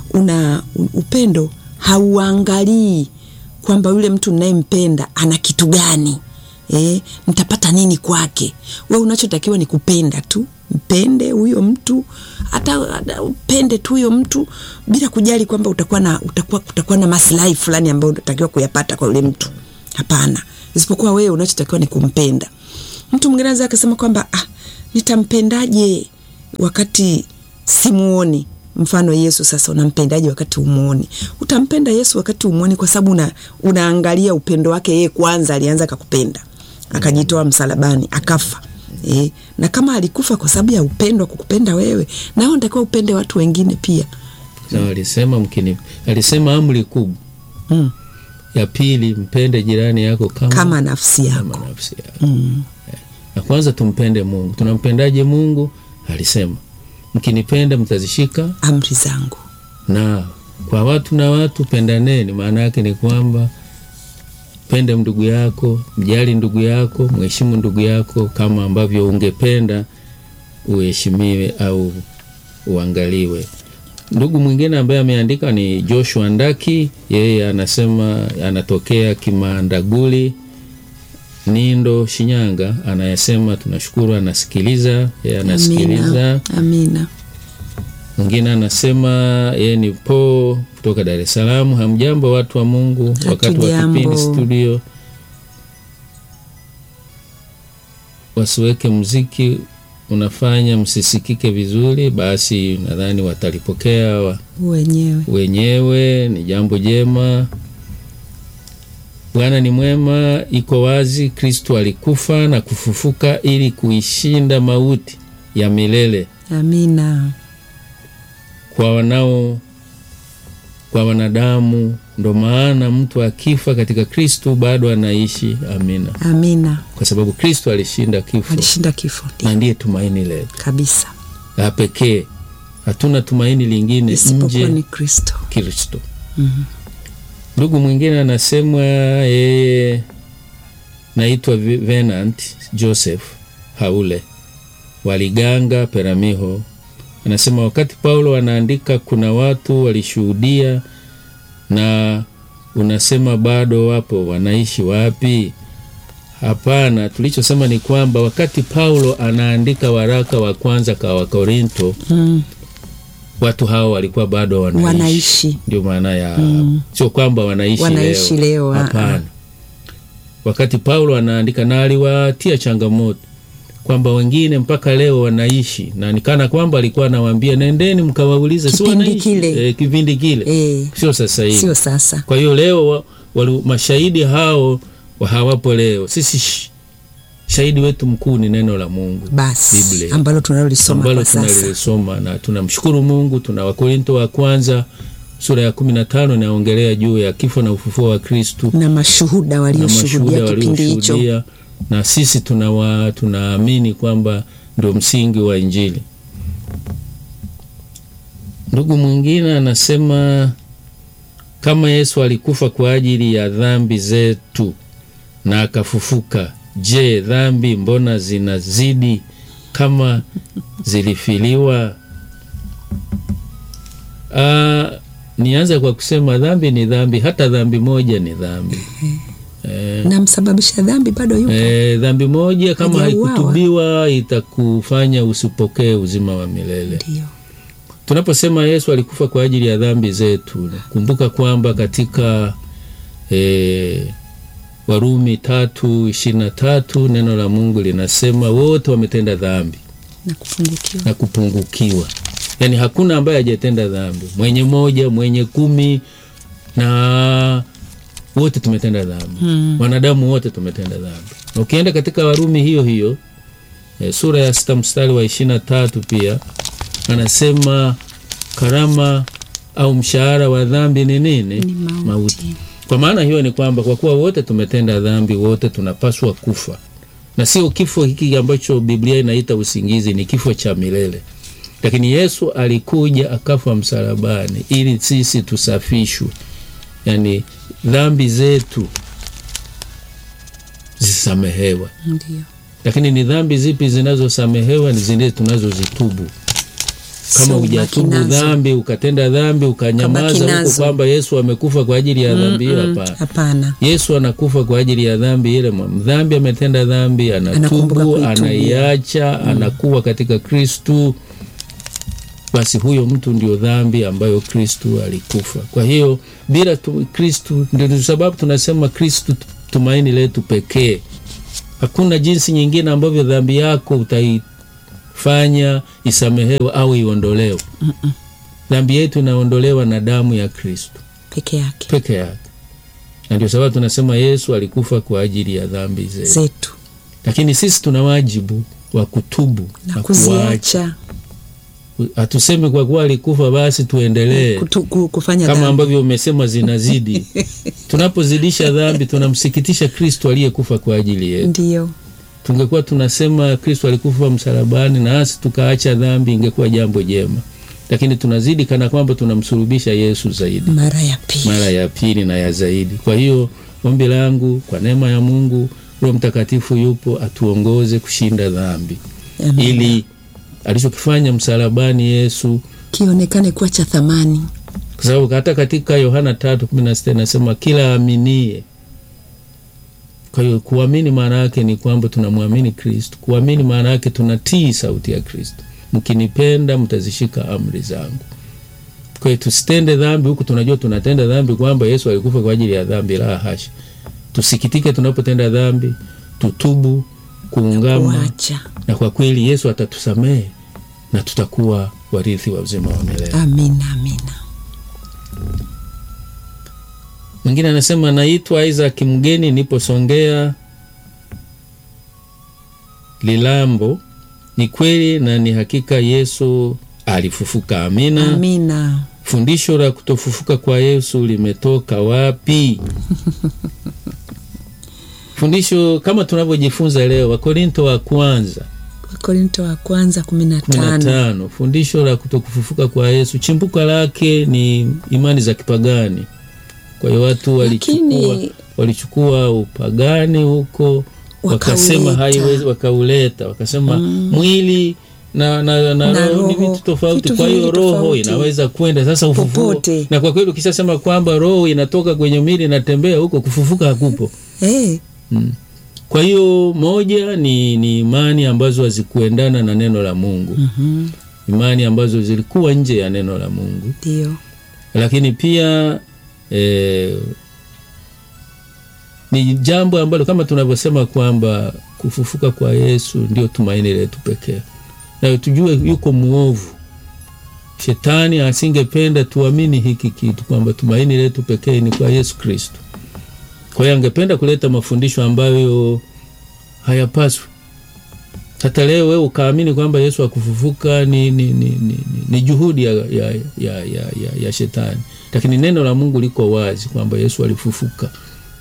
una upendo hauangalii kwamba yule mtu ninayempenda ana kitu gani eh, nitapata nini kwake. We unachotakiwa ni kupenda tu, mpende huyo mtu, hata hata upende tu huyo mtu bila kujali kwamba utakuwa na utakuwa, utakuwa na maslahi fulani ambayo unatakiwa kuyapata kwa yule mtu. Hapana, isipokuwa wewe unachotakiwa ni kumpenda. Mtu mwingine anaweza akasema kwamba ah, nitampendaje wakati simuoni mfano Yesu sasa, unampendaje wakati umuoni? Utampenda Yesu wakati umuoni, kwa sababu una, unaangalia upendo wake yeye. Kwanza alianza akakupenda, akajitoa msalabani, akafa e, na kama alikufa kwa sababu ya upendo wa kukupenda wewe, nao natakiwa upende watu wengine pia. Sawa, alisema mkini, alisema amri kubwa mm. ya pili, mpende jirani yako kama, kama nafsi yako kama nafsi yako. Na kwanza tumpende Mungu. Tunampendaje Mungu? Alisema mkinipenda mtazishika amri zangu. na kwa watu na watu pendaneni. Maana yake ni kwamba pende ndugu yako, mjali ndugu yako, mheshimu ndugu yako kama ambavyo ungependa uheshimiwe au uangaliwe. Ndugu mwingine ambaye ameandika ni Joshua Ndaki, yeye anasema anatokea Kimandaguli, Nindo, Shinyanga. Anayesema tunashukuru, anasikiliza, yeye anasikiliza. Amina, amina. Mwingine anasema yeye ni po kutoka Dar es Salaam. Hamjambo watu wa Mungu, wakati wa Hatujambo. kipindi studio wasiweke mziki unafanya msisikike vizuri, basi nadhani watalipokea wa- Wenyewe wenyewe. Ni jambo jema. Bwana ni mwema, iko wazi. Kristo alikufa na kufufuka ili kuishinda mauti ya milele amina, kwa wanao kwa wanadamu. Ndo maana mtu akifa katika Kristo bado anaishi. Amina, amina. kwa sababu Kristo alishinda kifo Alishinda kifo na ndiye tumaini letu kabisa, la pekee. Hatuna tumaini lingine isipokuwa nje ni Kristo. Kristo. Ndugu mwingine anasema yeye naitwa Vi- Venant Joseph Haule Waliganga Peramiho. Anasema wakati Paulo anaandika kuna watu walishuhudia, na unasema bado wapo, wanaishi wapi? Hapana, tulichosema ni kwamba wakati Paulo anaandika waraka wa kwanza kwa Wakorinto Mm. watu hao walikuwa bado wanaishi, Wanaishi. ndio maana ya sio kwamba wanaishi, Wanaishi leo, ah, Hapana, wakati Paulo anaandika na aliwatia changamoto kwamba wengine mpaka leo wanaishi, na nikana kwamba alikuwa anawaambia nendeni mkawaulize, si Kipindi wanaishi kile. eh, kipindi kile Eh, sio sasa hivi. sio sasa. Kwa hiyo leo wa, wali, mashahidi hao wa hawapo leo. Sisi sh- shahidi wetu mkuu ni neno la Mungu Basi Biblia ambalo tunalolisoma ambalo kwa sasa. tunalilisoma na tunamshukuru Mungu. Tuna Wakorinto wa kwanza sura ya kumi na tano inaongelea juu ya kifo na ufufuo wa Kristu na mashuhuda na walioshuhudia mashuhuda kipindi hicho. walioshuhudia, na sisi tunawa tunaamini kwamba ndio msingi wa Injili. Ndugu mwingine anasema kama Yesu alikufa kwa ajili ya dhambi zetu na akafufuka, je, dhambi mbona zinazidi kama zilifiliwa? Ah, nianze kwa kusema dhambi ni dhambi, hata dhambi moja ni dhambi. Eh, na msababisha dhambi bado yupo. eh, dhambi moja kama Hajauawa. haikutubiwa itakufanya usipokee uzima wa milele. Ndio. Tunaposema Yesu alikufa kwa ajili ya dhambi zetu, kumbuka kwamba katika eh, Warumi tatu ishirini na tatu neno la Mungu linasema wote wametenda dhambi na kupungukiwa. na kupungukiwa. Yaani hakuna ambaye hajatenda dhambi, mwenye moja, mwenye kumi, na wote tumetenda dhambi Hmm. wanadamu wote tumetenda dhambi. Na ukienda katika Warumi hiyo hiyo e, sura ya sita mstari wa ishirini na tatu pia anasema karama au mshahara wa dhambi ni nini? Ni mauti. Kwa maana hiyo ni kwamba kwa kuwa wote tumetenda dhambi, wote tunapaswa kufa, na sio kifo hiki ambacho Biblia inaita usingizi, ni kifo cha milele. Lakini Yesu alikuja akafa msalabani ili sisi tusafishwe, yaani dhambi zetu zisamehewa. Ndio. Lakini ni dhambi zipi zinazosamehewa? Ni zile tunazozitubu. kama Sio hujatubu ubaki nazo. dhambi ukatenda dhambi ukanyamaza Ukabaki huko nazo. kwamba Yesu amekufa kwa ajili ya dhambi hiyo, hapana. Hapana. Yesu anakufa kwa ajili ya dhambi ile. Mdhambi ametenda dhambi, Anakumbuka anatubu, kuitubia. anaiacha, anakuwa katika Kristu, basi huyo mtu ndio dhambi ambayo Kristu alikufa. Kwa hiyo bila tu, Kristu, ndio sababu tunasema Kristu tumaini letu pekee. Hakuna jinsi nyingine ambavyo dhambi yako utaifanya isamehewe au iondolewe. Dhambi yetu inaondolewa na damu ya Kristu Peke yake peke yake, na ndio sababu tunasema Yesu alikufa kwa ajili ya dhambi zetu, zetu lakini sisi tuna wajibu wa kutubu na na kuacha. kuziacha Hatusemi kwa kuwa alikufa basi tuendelee kutu- ku- kufanya kama dhambi. ambavyo umesema zinazidi. Tunapozidisha dhambi tunamsikitisha Kristo aliyekufa kwa ajili yetu. Ndiyo, Tungekuwa tunasema Kristo alikufa msalabani na nasi tukaacha dhambi, ingekuwa jambo jema, lakini tunazidi kana kwamba tunamsulubisha Yesu zaidi mara ya pili. mara ya pili na ya zaidi. Kwa hiyo ombi langu kwa neema ya Mungu, Roho Mtakatifu yupo atuongoze kushinda dhambi, Amen. ili alichokifanya msalabani Yesu, kionekane kuwa cha thamani. kwa sababu hata katika Yohana tatu kumi na sita inasema kila aminie. Kwa hiyo kuamini maana yake ni kwamba tunamwamini Kristo. Kuamini maana yake tunatii sauti ya Kristo, mkinipenda mtazishika amri zangu. Kwa hiyo tusitende dhambi huku tunajua tunatenda dhambi, kwamba Yesu alikufa kwa ajili ya dhambi. La hasha! Tusikitike tunapotenda dhambi, tutubu, kuungama, Kuacha. na kwa kweli Yesu atatusamehe na tutakuwa warithi wa uzima wa milele. Amina, amina. Mwingine anasema naitwa Isaac Mgeni, nipo Songea Lilambo. Ni kweli na ni hakika Yesu alifufuka. Amina. Amina. Fundisho la kutofufuka kwa Yesu limetoka wapi? Fundisho kama tunavyojifunza leo, Wakorinto wa kwanza Wakorinto wa kwanza kumi na kumi na tano. tano. Fundisho la kutokufufuka kwa Yesu chimbuko lake ni imani za kipagani. Kwa hiyo watu walichukua, Lakini- walichukua upagani huko wakasema Wakauleta. haiwezi, wakauleta wakasema mwili na, na, na, Na roho ni roho, vitu tofauti. vitu Kwa hiyo viwili roho tofauti. inaweza kwenda sasa ufufuo, Popote. na kwa kweli ukishasema kwamba roho inatoka kwenye mwili inatembea huko, kufufuka hakupo. Eh, Mm. Kwa hiyo moja ni, ni imani ambazo hazikuendana na neno la Mungu mhm, imani ambazo zilikuwa nje ya neno la Mungu, Ndio. lakini pia eh, ni jambo ambalo kama tunavyosema kwamba kufufuka kwa Yesu ndio tumaini letu pekee, na tujue yuko mwovu. Shetani asingependa tuamini hiki kitu kwamba tumaini letu pekee ni kwa Yesu Kristo. Kwa hiyo angependa kuleta mafundisho ambayo hayapaswi hata leo wewe ukaamini kwamba Yesu akufufuka ni, ni, ni, ni, ni, ni juhudi ya, ya, ya, ya, ya, ya shetani, lakini neno la Mungu liko wazi kwamba Yesu alifufuka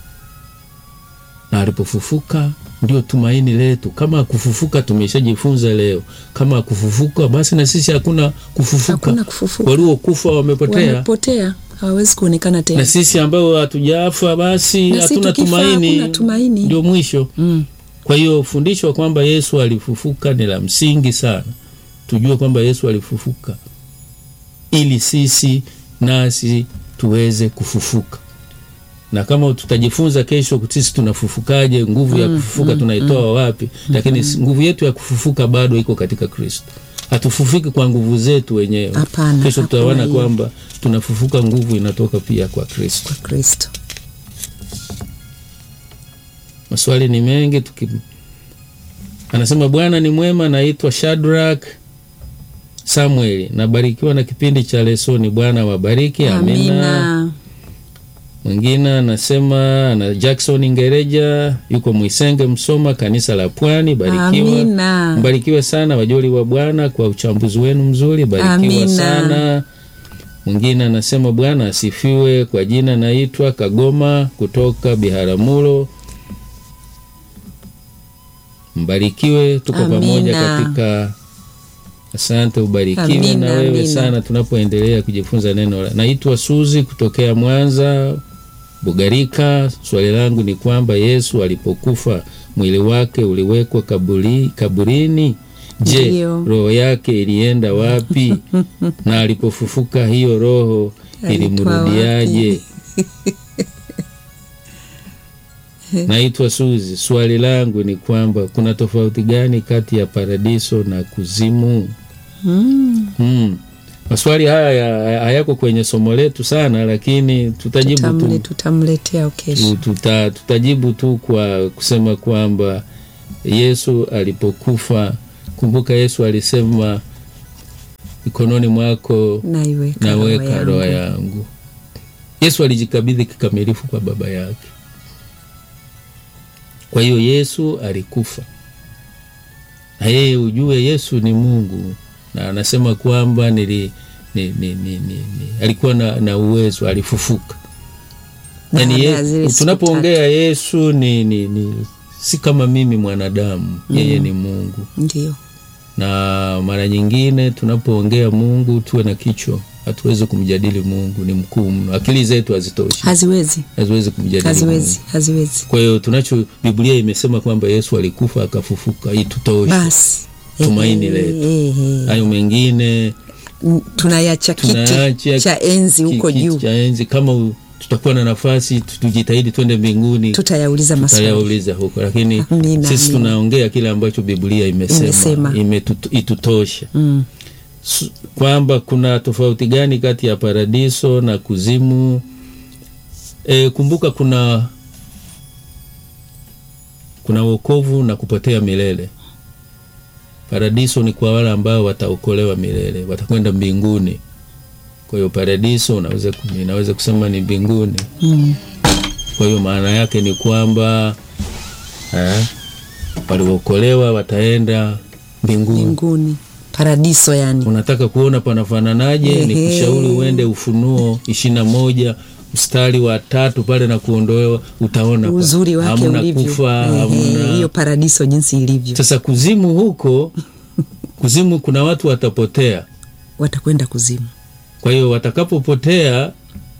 na alipofufuka ndio tumaini letu. Kama akufufuka, tumeshajifunza leo, kama akufufuka basi na sisi hakuna kufufuka. Hakuna kufufuka. Waliokufa wamepotea, Wamepotea, hawawezi kuonekana tena. na sisi ambao hatujafa basi Na sisi hatuna tukifa, tumaini, hakuna tumaini. ndio mwisho. Mm. Kwa hiyo fundisho kwamba Yesu alifufuka ni la msingi sana. Tujue kwamba Yesu alifufuka ili sisi nasi tuweze kufufuka, na kama tutajifunza kesho sisi tunafufukaje, nguvu ya kufufuka tunaitoa wapi? Lakini nguvu yetu ya kufufuka bado iko katika Kristo. Hatufufuki kwa nguvu zetu wenyewe. Hapana, Kesho hakuna tutaona hiyo. kwamba tunafufuka, nguvu inatoka pia kwa Kristo. Kristo. Maswali ni mengi tuki... Anasema Bwana ni mwema. Naitwa Shadrack Samueli, nabarikiwa na kipindi cha lesoni. Bwana wabariki, amina. Amina. Mwingine anasema ana Jackson Ngereja, yuko Mwisenge, Msoma, kanisa la Pwani. Barikiwa, Amina. mbarikiwe sana wajoli wa Bwana kwa uchambuzi wenu mzuri, barikiwa Amina. sana. Mwingine anasema Bwana asifiwe. Kwa jina naitwa Kagoma kutoka Biharamulo. Mbarikiwe, tuko Amina. pamoja katika. Asante, ubarikiwe Amina, na wewe amina. sana tunapoendelea kujifunza neno la. Naitwa Suzi kutokea Mwanza Bugarika. Swali langu ni kwamba Yesu alipokufa mwili wake uliwekwa kaburi, kaburini. Je, Ndiyo. roho yake ilienda wapi? na alipofufuka hiyo roho Alitoa ilimrudiaje? Naitwa Suzi. Swali langu ni kwamba kuna tofauti gani kati ya paradiso na kuzimu? Mm. Hmm. Maswali haya ya- hayako kwenye somo letu sana, lakini tutajibu Tutamle, tu, tutamletea kesho. tuta, tutajibu tu kwa kusema kwamba Yesu alipokufa, kumbuka Yesu alisema mikononi mwako Naiweka roho naweka roho yangu. yangu. Yesu alijikabidhi kikamilifu kwa Baba yake. Kwa hiyo Yesu alikufa, na yeye ujue, Yesu ni Mungu na anasema kwamba nili, ni, ni, ni, ni, ni, alikuwa na, na uwezo, alifufuka. Yani Baada ye, ya zile siku tunapoongea Yesu ni, ni, ni si kama mimi mwanadamu, yeye ni Mungu Ndio. na mara nyingine tunapoongea Mungu tuwe na kichwa, hatuwezi kumjadili Mungu, ni mkuu mno, akili zetu hazitoshi, Haziwezi, haziwezi kumjadili haziwezi, Mungu. haziwezi. Kwa hiyo tunacho, Biblia imesema kwamba Yesu alikufa akafufuka, itutoshe. Basi Tumaini Ehe, letu. ehe. Hayo mengine N- tunayacha kiti tunaacha cha enzi ki- huko kiti juu, cha enzi. Kama u- tutakuwa na nafasi, tu- tujitahidi twende mbinguni, tutayauliza maswali. tutayauliza huko, lakini Amina, sisi amina. tunaongea kile ambacho Biblia imesema, Imesema. imetu- itutoshe Mm. S- kwamba kuna tofauti gani kati ya paradiso na kuzimu. E, kumbuka kuna kuna wokovu na kupotea milele. Paradiso ni kwa wale ambao wataokolewa milele, watakwenda mbinguni. Kwa hiyo paradiso unaweza ku- inaweza kusema ni mbinguni. Mm. Kwa hiyo maana yake ni kwamba eh, waliokolewa wataenda mbinguni. Mbinguni, paradiso yani. Unataka kuona panafananaje? Ni Ehe. kushauri uende Ufunuo ishirini na moja mstari wa tatu pale na kuondolewa, utaona pa- uzuri wake hamna ulivyo. kufa, Ehe, hamna hiyo paradiso jinsi ilivyo, sasa kuzimu huko kuzimu kuna watu watapotea. watakwenda kuzimu. Kwa hiyo watakapopotea,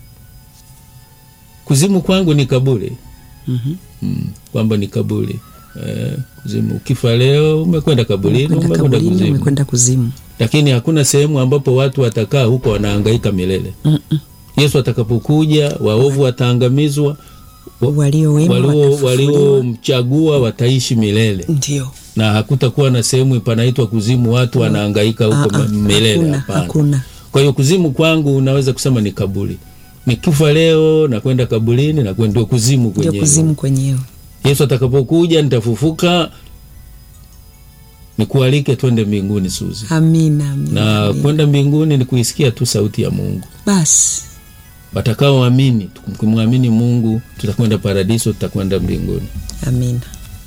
kuzimu kwangu ni kaburi Mhm. mm, kwamba ni kaburi eh, kuzimu. Ukifa leo umekwenda kaburini, Umekwenda umekwenda kaburini, kuzimu, umekwenda kuzimu. lakini hakuna sehemu ambapo watu watakaa huko wanahangaika milele. Mm-mm. Yesu atakapokuja, waovu wataangamizwa, Walio wema walio watafufuliwa. waliomchagua wataishi milele, Ndio, na hakutakuwa na sehemu panaitwa kuzimu, watu wanahangaika huko Ah, ah, milele. hakuna, Hapana. hakuna. Kwa hiyo kuzimu kwangu unaweza kusema ni kaburi. Nikifa leo nakwenda kaburini na kwenda kuzimu Ndio kwenyewe. kuzimu kwenyewe. Yesu atakapokuja nitafufuka, nikualike twende mbinguni Suzi. Amina, amina, Na amina. kwenda mbinguni ni kuisikia tu sauti ya Mungu. Basi Watakaoamini, tukimwamini Mungu, tutakwenda paradiso, tutakwenda mbinguni. amina.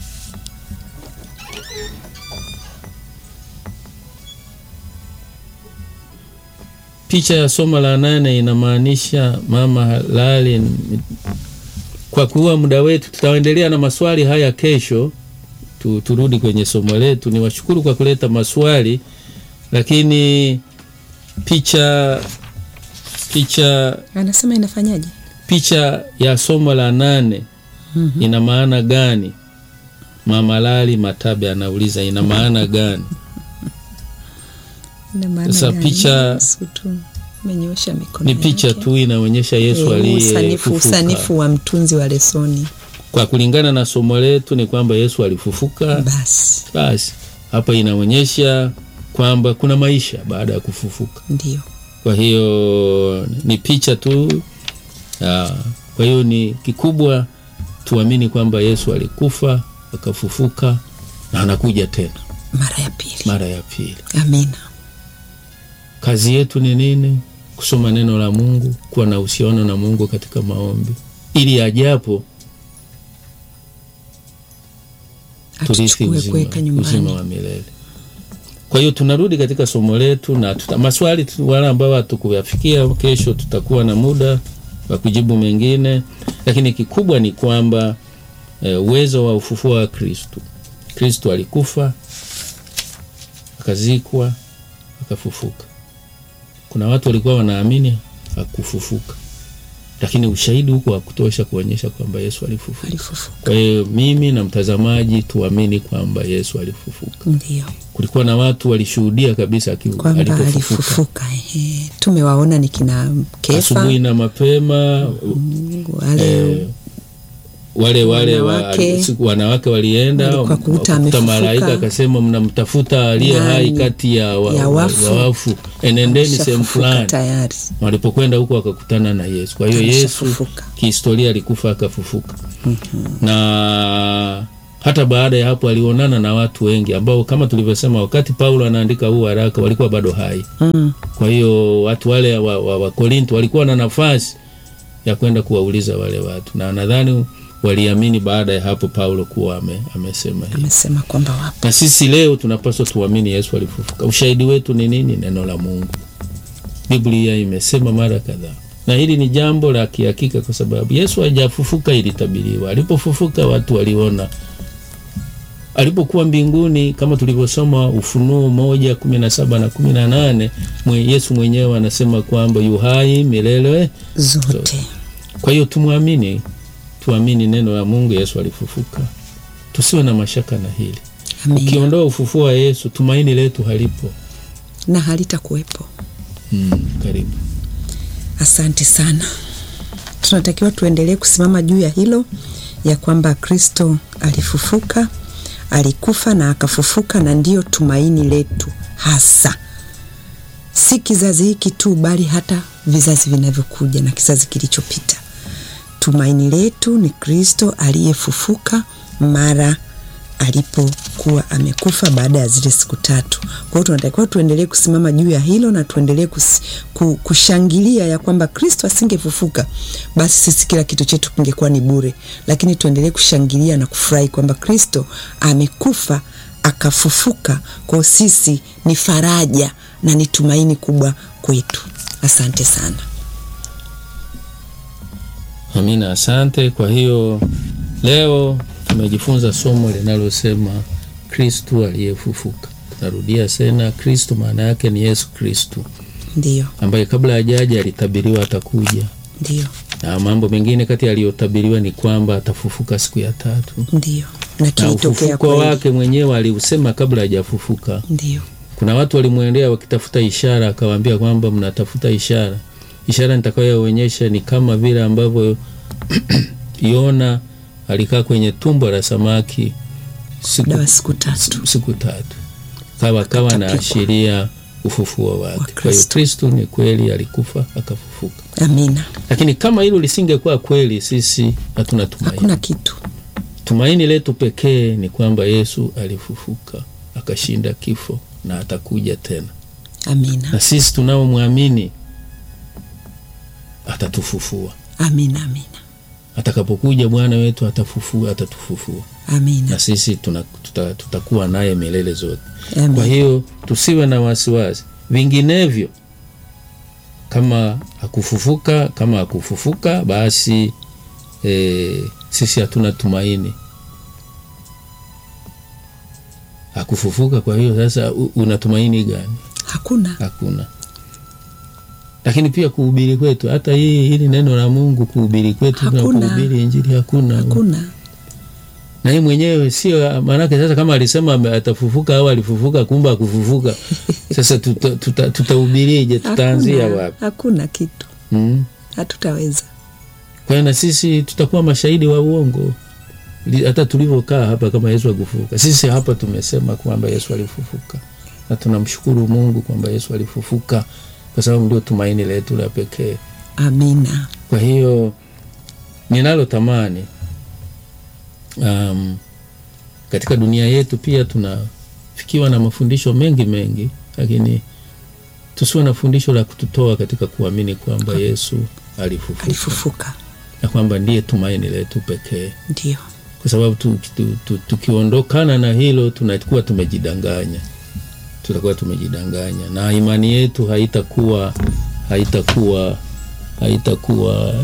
Picha ya somo la nane inamaanisha mama halali. Kwa kuwa muda wetu, tutaendelea na maswali haya kesho. Tu, turudi kwenye somo letu. Ni washukuru kwa kuleta maswali, lakini picha picha Anasema inafanyaje? picha ya somo la nane Mhm. ina maana gani? Mama Lali Matabe anauliza ina maana gani? Ina maana Sasa gani? picha- Yesu tu amenyoosha mikono Ni picha yake. tu inaonyesha Yesu Eh, usanifu, aliyefufuka. usanifu wa mtunzi wa lesoni. Kwa kulingana na somo letu ni kwamba Yesu alifufuka. Basi Basi hapa inaonyesha kwamba kuna maisha baada ya kufufuka. ndio Kwa hiyo ni picha tu. Ah, Kwa hiyo ni kikubwa tuamini kwamba Yesu alikufa akafufuka na anakuja tena mara ya pili. mara ya pili. Amina. Kazi yetu ni nini? Kusoma neno la Mungu, kuwa na uhusiano na Mungu katika maombi, ili ajapo turithi Atuchukue uzima, kuweka uzima nyumbani. wa milele. Kwa hiyo tunarudi katika somo letu na tuta, maswali tu- wale ambao hatukuyafikia, kesho tutakuwa na muda wa kujibu mengine, lakini kikubwa ni kwamba eh, uwezo wa ufufuo wa Kristu. Kristu alikufa akazikwa akafufuka. Kuna watu walikuwa wanaamini hakufufuka, lakini ushahidi huko wa kutosha kuonyesha kwamba Yesu alifufuka. alifufuka Kwa hiyo mimi na mtazamaji tuamini kwamba Yesu alifufuka. ndio Kulikuwa na watu walishuhudia kabisa aki- kwamba alipofufuka alifufuka ehe. tumewaona ni kina Kefa asubuhi na mapema wale eh, wale wale wa- Wanawake. siku- wanawake walienda Walikuwa kukuta wakakuta amefufuka. malaika akasema mnamtafuta aliye Nani? hai kati ya, wa, Ya wa- wafu. wa wafu enendeni sehemu Ameshafufuka fulani tayari walipokwenda huko wakakutana na Yesu. Kwa hiyo Yesu Ameshafufuka. kihistoria alikufa akafufuka, na hata baada ya hapo alionana na watu wengi ambao kama tulivyosema, wakati Paulo anaandika huu waraka walikuwa bado hai. mm. Kwa hiyo watu wale wa, wa, wa Korinto walikuwa na nafasi ya kwenda kuwauliza wale watu, na nadhani waliamini baada ya hapo Paulo kuwa ame, amesema hivi. amesema kwamba wapo Na sisi leo tunapaswa tuamini Yesu alifufuka. Ushahidi wetu ni nini? Neno la Mungu. Biblia imesema mara kadhaa, na hili ni jambo la kihakika, kwa sababu Yesu hajafufuka, ilitabiriwa. Alipofufuka watu waliona. Alipokuwa mbinguni, kama tulivyosoma Ufunuo moja kumi na saba na kumi na nane mwe Yesu mwenyewe anasema kwamba yu hai milele. zote Kwa hiyo tumwamini, tuamini neno la Mungu. Yesu alifufuka, tusiwe na mashaka na hili. Amina. Ukiondoa ufufuo wa Yesu, tumaini letu halipo. na halitakuwepo Mm, karibu. Asante sana. Tunatakiwa tuendelee kusimama juu ya hilo ya kwamba Kristo alifufuka, alikufa na akafufuka, na ndiyo tumaini letu hasa, si kizazi hiki tu, bali hata vizazi vinavyokuja na kizazi kilichopita. Tumaini letu ni Kristo aliyefufuka mara alipokuwa amekufa baada ya zile siku tatu. Kwa hiyo tunatakiwa tuendelee kusimama juu ya hilo na tuendelee kus, ku, kushangilia ya kwamba Kristo asingefufuka basi sisi kila kitu chetu kingekuwa ni bure, lakini tuendelee kushangilia na kufurahi kwamba Kristo amekufa akafufuka. Kwa hiyo sisi ni faraja na ni tumaini kubwa kwetu. Asante sana. Amina, asante. Kwa hiyo leo tumejifunza somo linalosema Kristu aliyefufuka. Narudia tena, Kristu maana yake ni Yesu Kristu Ndiyo, ambaye kabla hajaja alitabiriwa atakuja, ndiyo, na mambo mengine kati yaliyotabiriwa ni kwamba atafufuka siku ya tatu, ndiyo, na na kilitokea ufufuko kweli. wake mwenyewe aliusema kabla hajafufuka. Ndiyo, Kuna watu walimwendea wakitafuta ishara, akawaambia kwamba mnatafuta ishara. Ishara nitakayoonyesha ni kama vile ambavyo Yona alikaa kwenye tumbo la samaki siku, dawa siku tatu. siku tatu, kawa kawa Akatapikwa. anaashiria ufufuo wake. Wa Kwa hiyo Kristo. Kristo ni kweli alikufa akafufuka, Amina. lakini kama hilo lisingekuwa kweli, sisi hatuna tumaini. Hakuna kitu. Tumaini letu pekee ni kwamba Yesu alifufuka akashinda kifo na atakuja tena Amina, na sisi tunaomwamini atatufufua. amina, amina, Atakapokuja Bwana wetu atafufua, atatufufua amina, na sisi tuna, tuta, tutakuwa naye milele zote. Kwa amina. hiyo tusiwe na wasiwasi, vinginevyo kama hakufufuka, kama hakufufuka basi e, sisi hatuna tumaini. Hakufufuka, kwa hiyo sasa u- una tumaini gani? Hakuna. Hakuna. Lakini pia kuhubiri kwetu, hata hii hili neno la Mungu kuhubiri kwetu na Hakuna. kuhubiri Injili hakuna, Hakuna. na yeye mwenyewe sio maanake. Sasa kama alisema ame- atafufuka au alifufuka, kumbe akufufuka, sasa tutahubirije? Tuta, tutahubirije? tutaanzia Hakuna. wapi? Hakuna kitu. Mm. Hatutaweza. Kwa hiyo na sisi tutakuwa mashahidi wa uongo Li- hata tulivyokaa hapa, kama Yesu akufufuka. Sisi hapa tumesema kwamba Yesu alifufuka, na tunamshukuru Mungu kwamba Yesu alifufuka, kwa sababu ndio tumaini letu la pekee. Amina. Kwa hiyo ninalo tamani um, katika dunia yetu pia tunafikiwa na mafundisho mengi mengi, lakini tusiwe na fundisho la kututoa katika kuamini kwamba Yesu alifufuka Alifufuka. na kwamba ndiye tumaini letu pekee, Ndio. kwa sababu tu, tu, tu, tukiondokana na hilo tunakuwa tumejidanganya, tutakuwa tumejidanganya na imani yetu haitakuwa haitakuwa haitakuwa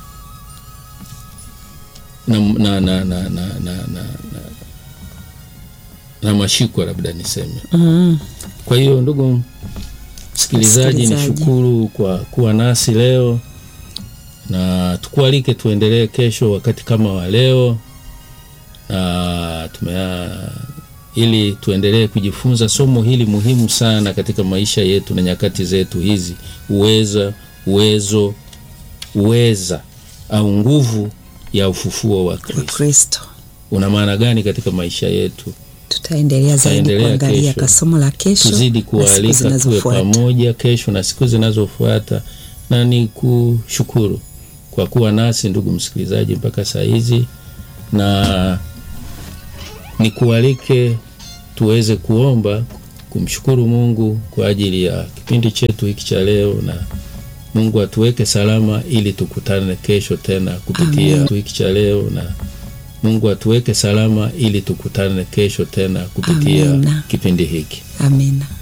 na, na, na, na, na, na, na, na, na mashiko labda niseme. Mm. Kwa hiyo ndugu msikilizaji, Msikilizaji. nishukuru kwa kuwa nasi leo na tukualike tuendelee kesho wakati kama wa leo na tumea ili tuendelee kujifunza somo hili muhimu sana katika maisha yetu na nyakati zetu hizi, uweza uwezo uweza au nguvu ya ufufuo wa wa Kristo Kristo. una maana gani katika maisha yetu? Tutaendelea zaidi Tutaendelea kuangalia kesho. kasomo la kesho Tuzidi na siku kualika tuwe zinazofuata. pamoja kesho na siku zinazofuata, na ni kushukuru kwa kuwa nasi ndugu msikilizaji mpaka saa hizi, na nikualike tuweze kuomba kumshukuru Mungu kwa ajili ya kipindi chetu hiki cha leo, na Mungu atuweke salama ili tukutane kesho tena kupitia Amen. hiki cha leo, na Mungu atuweke salama ili tukutane kesho tena kupitia Amina. kipindi hiki. Amina.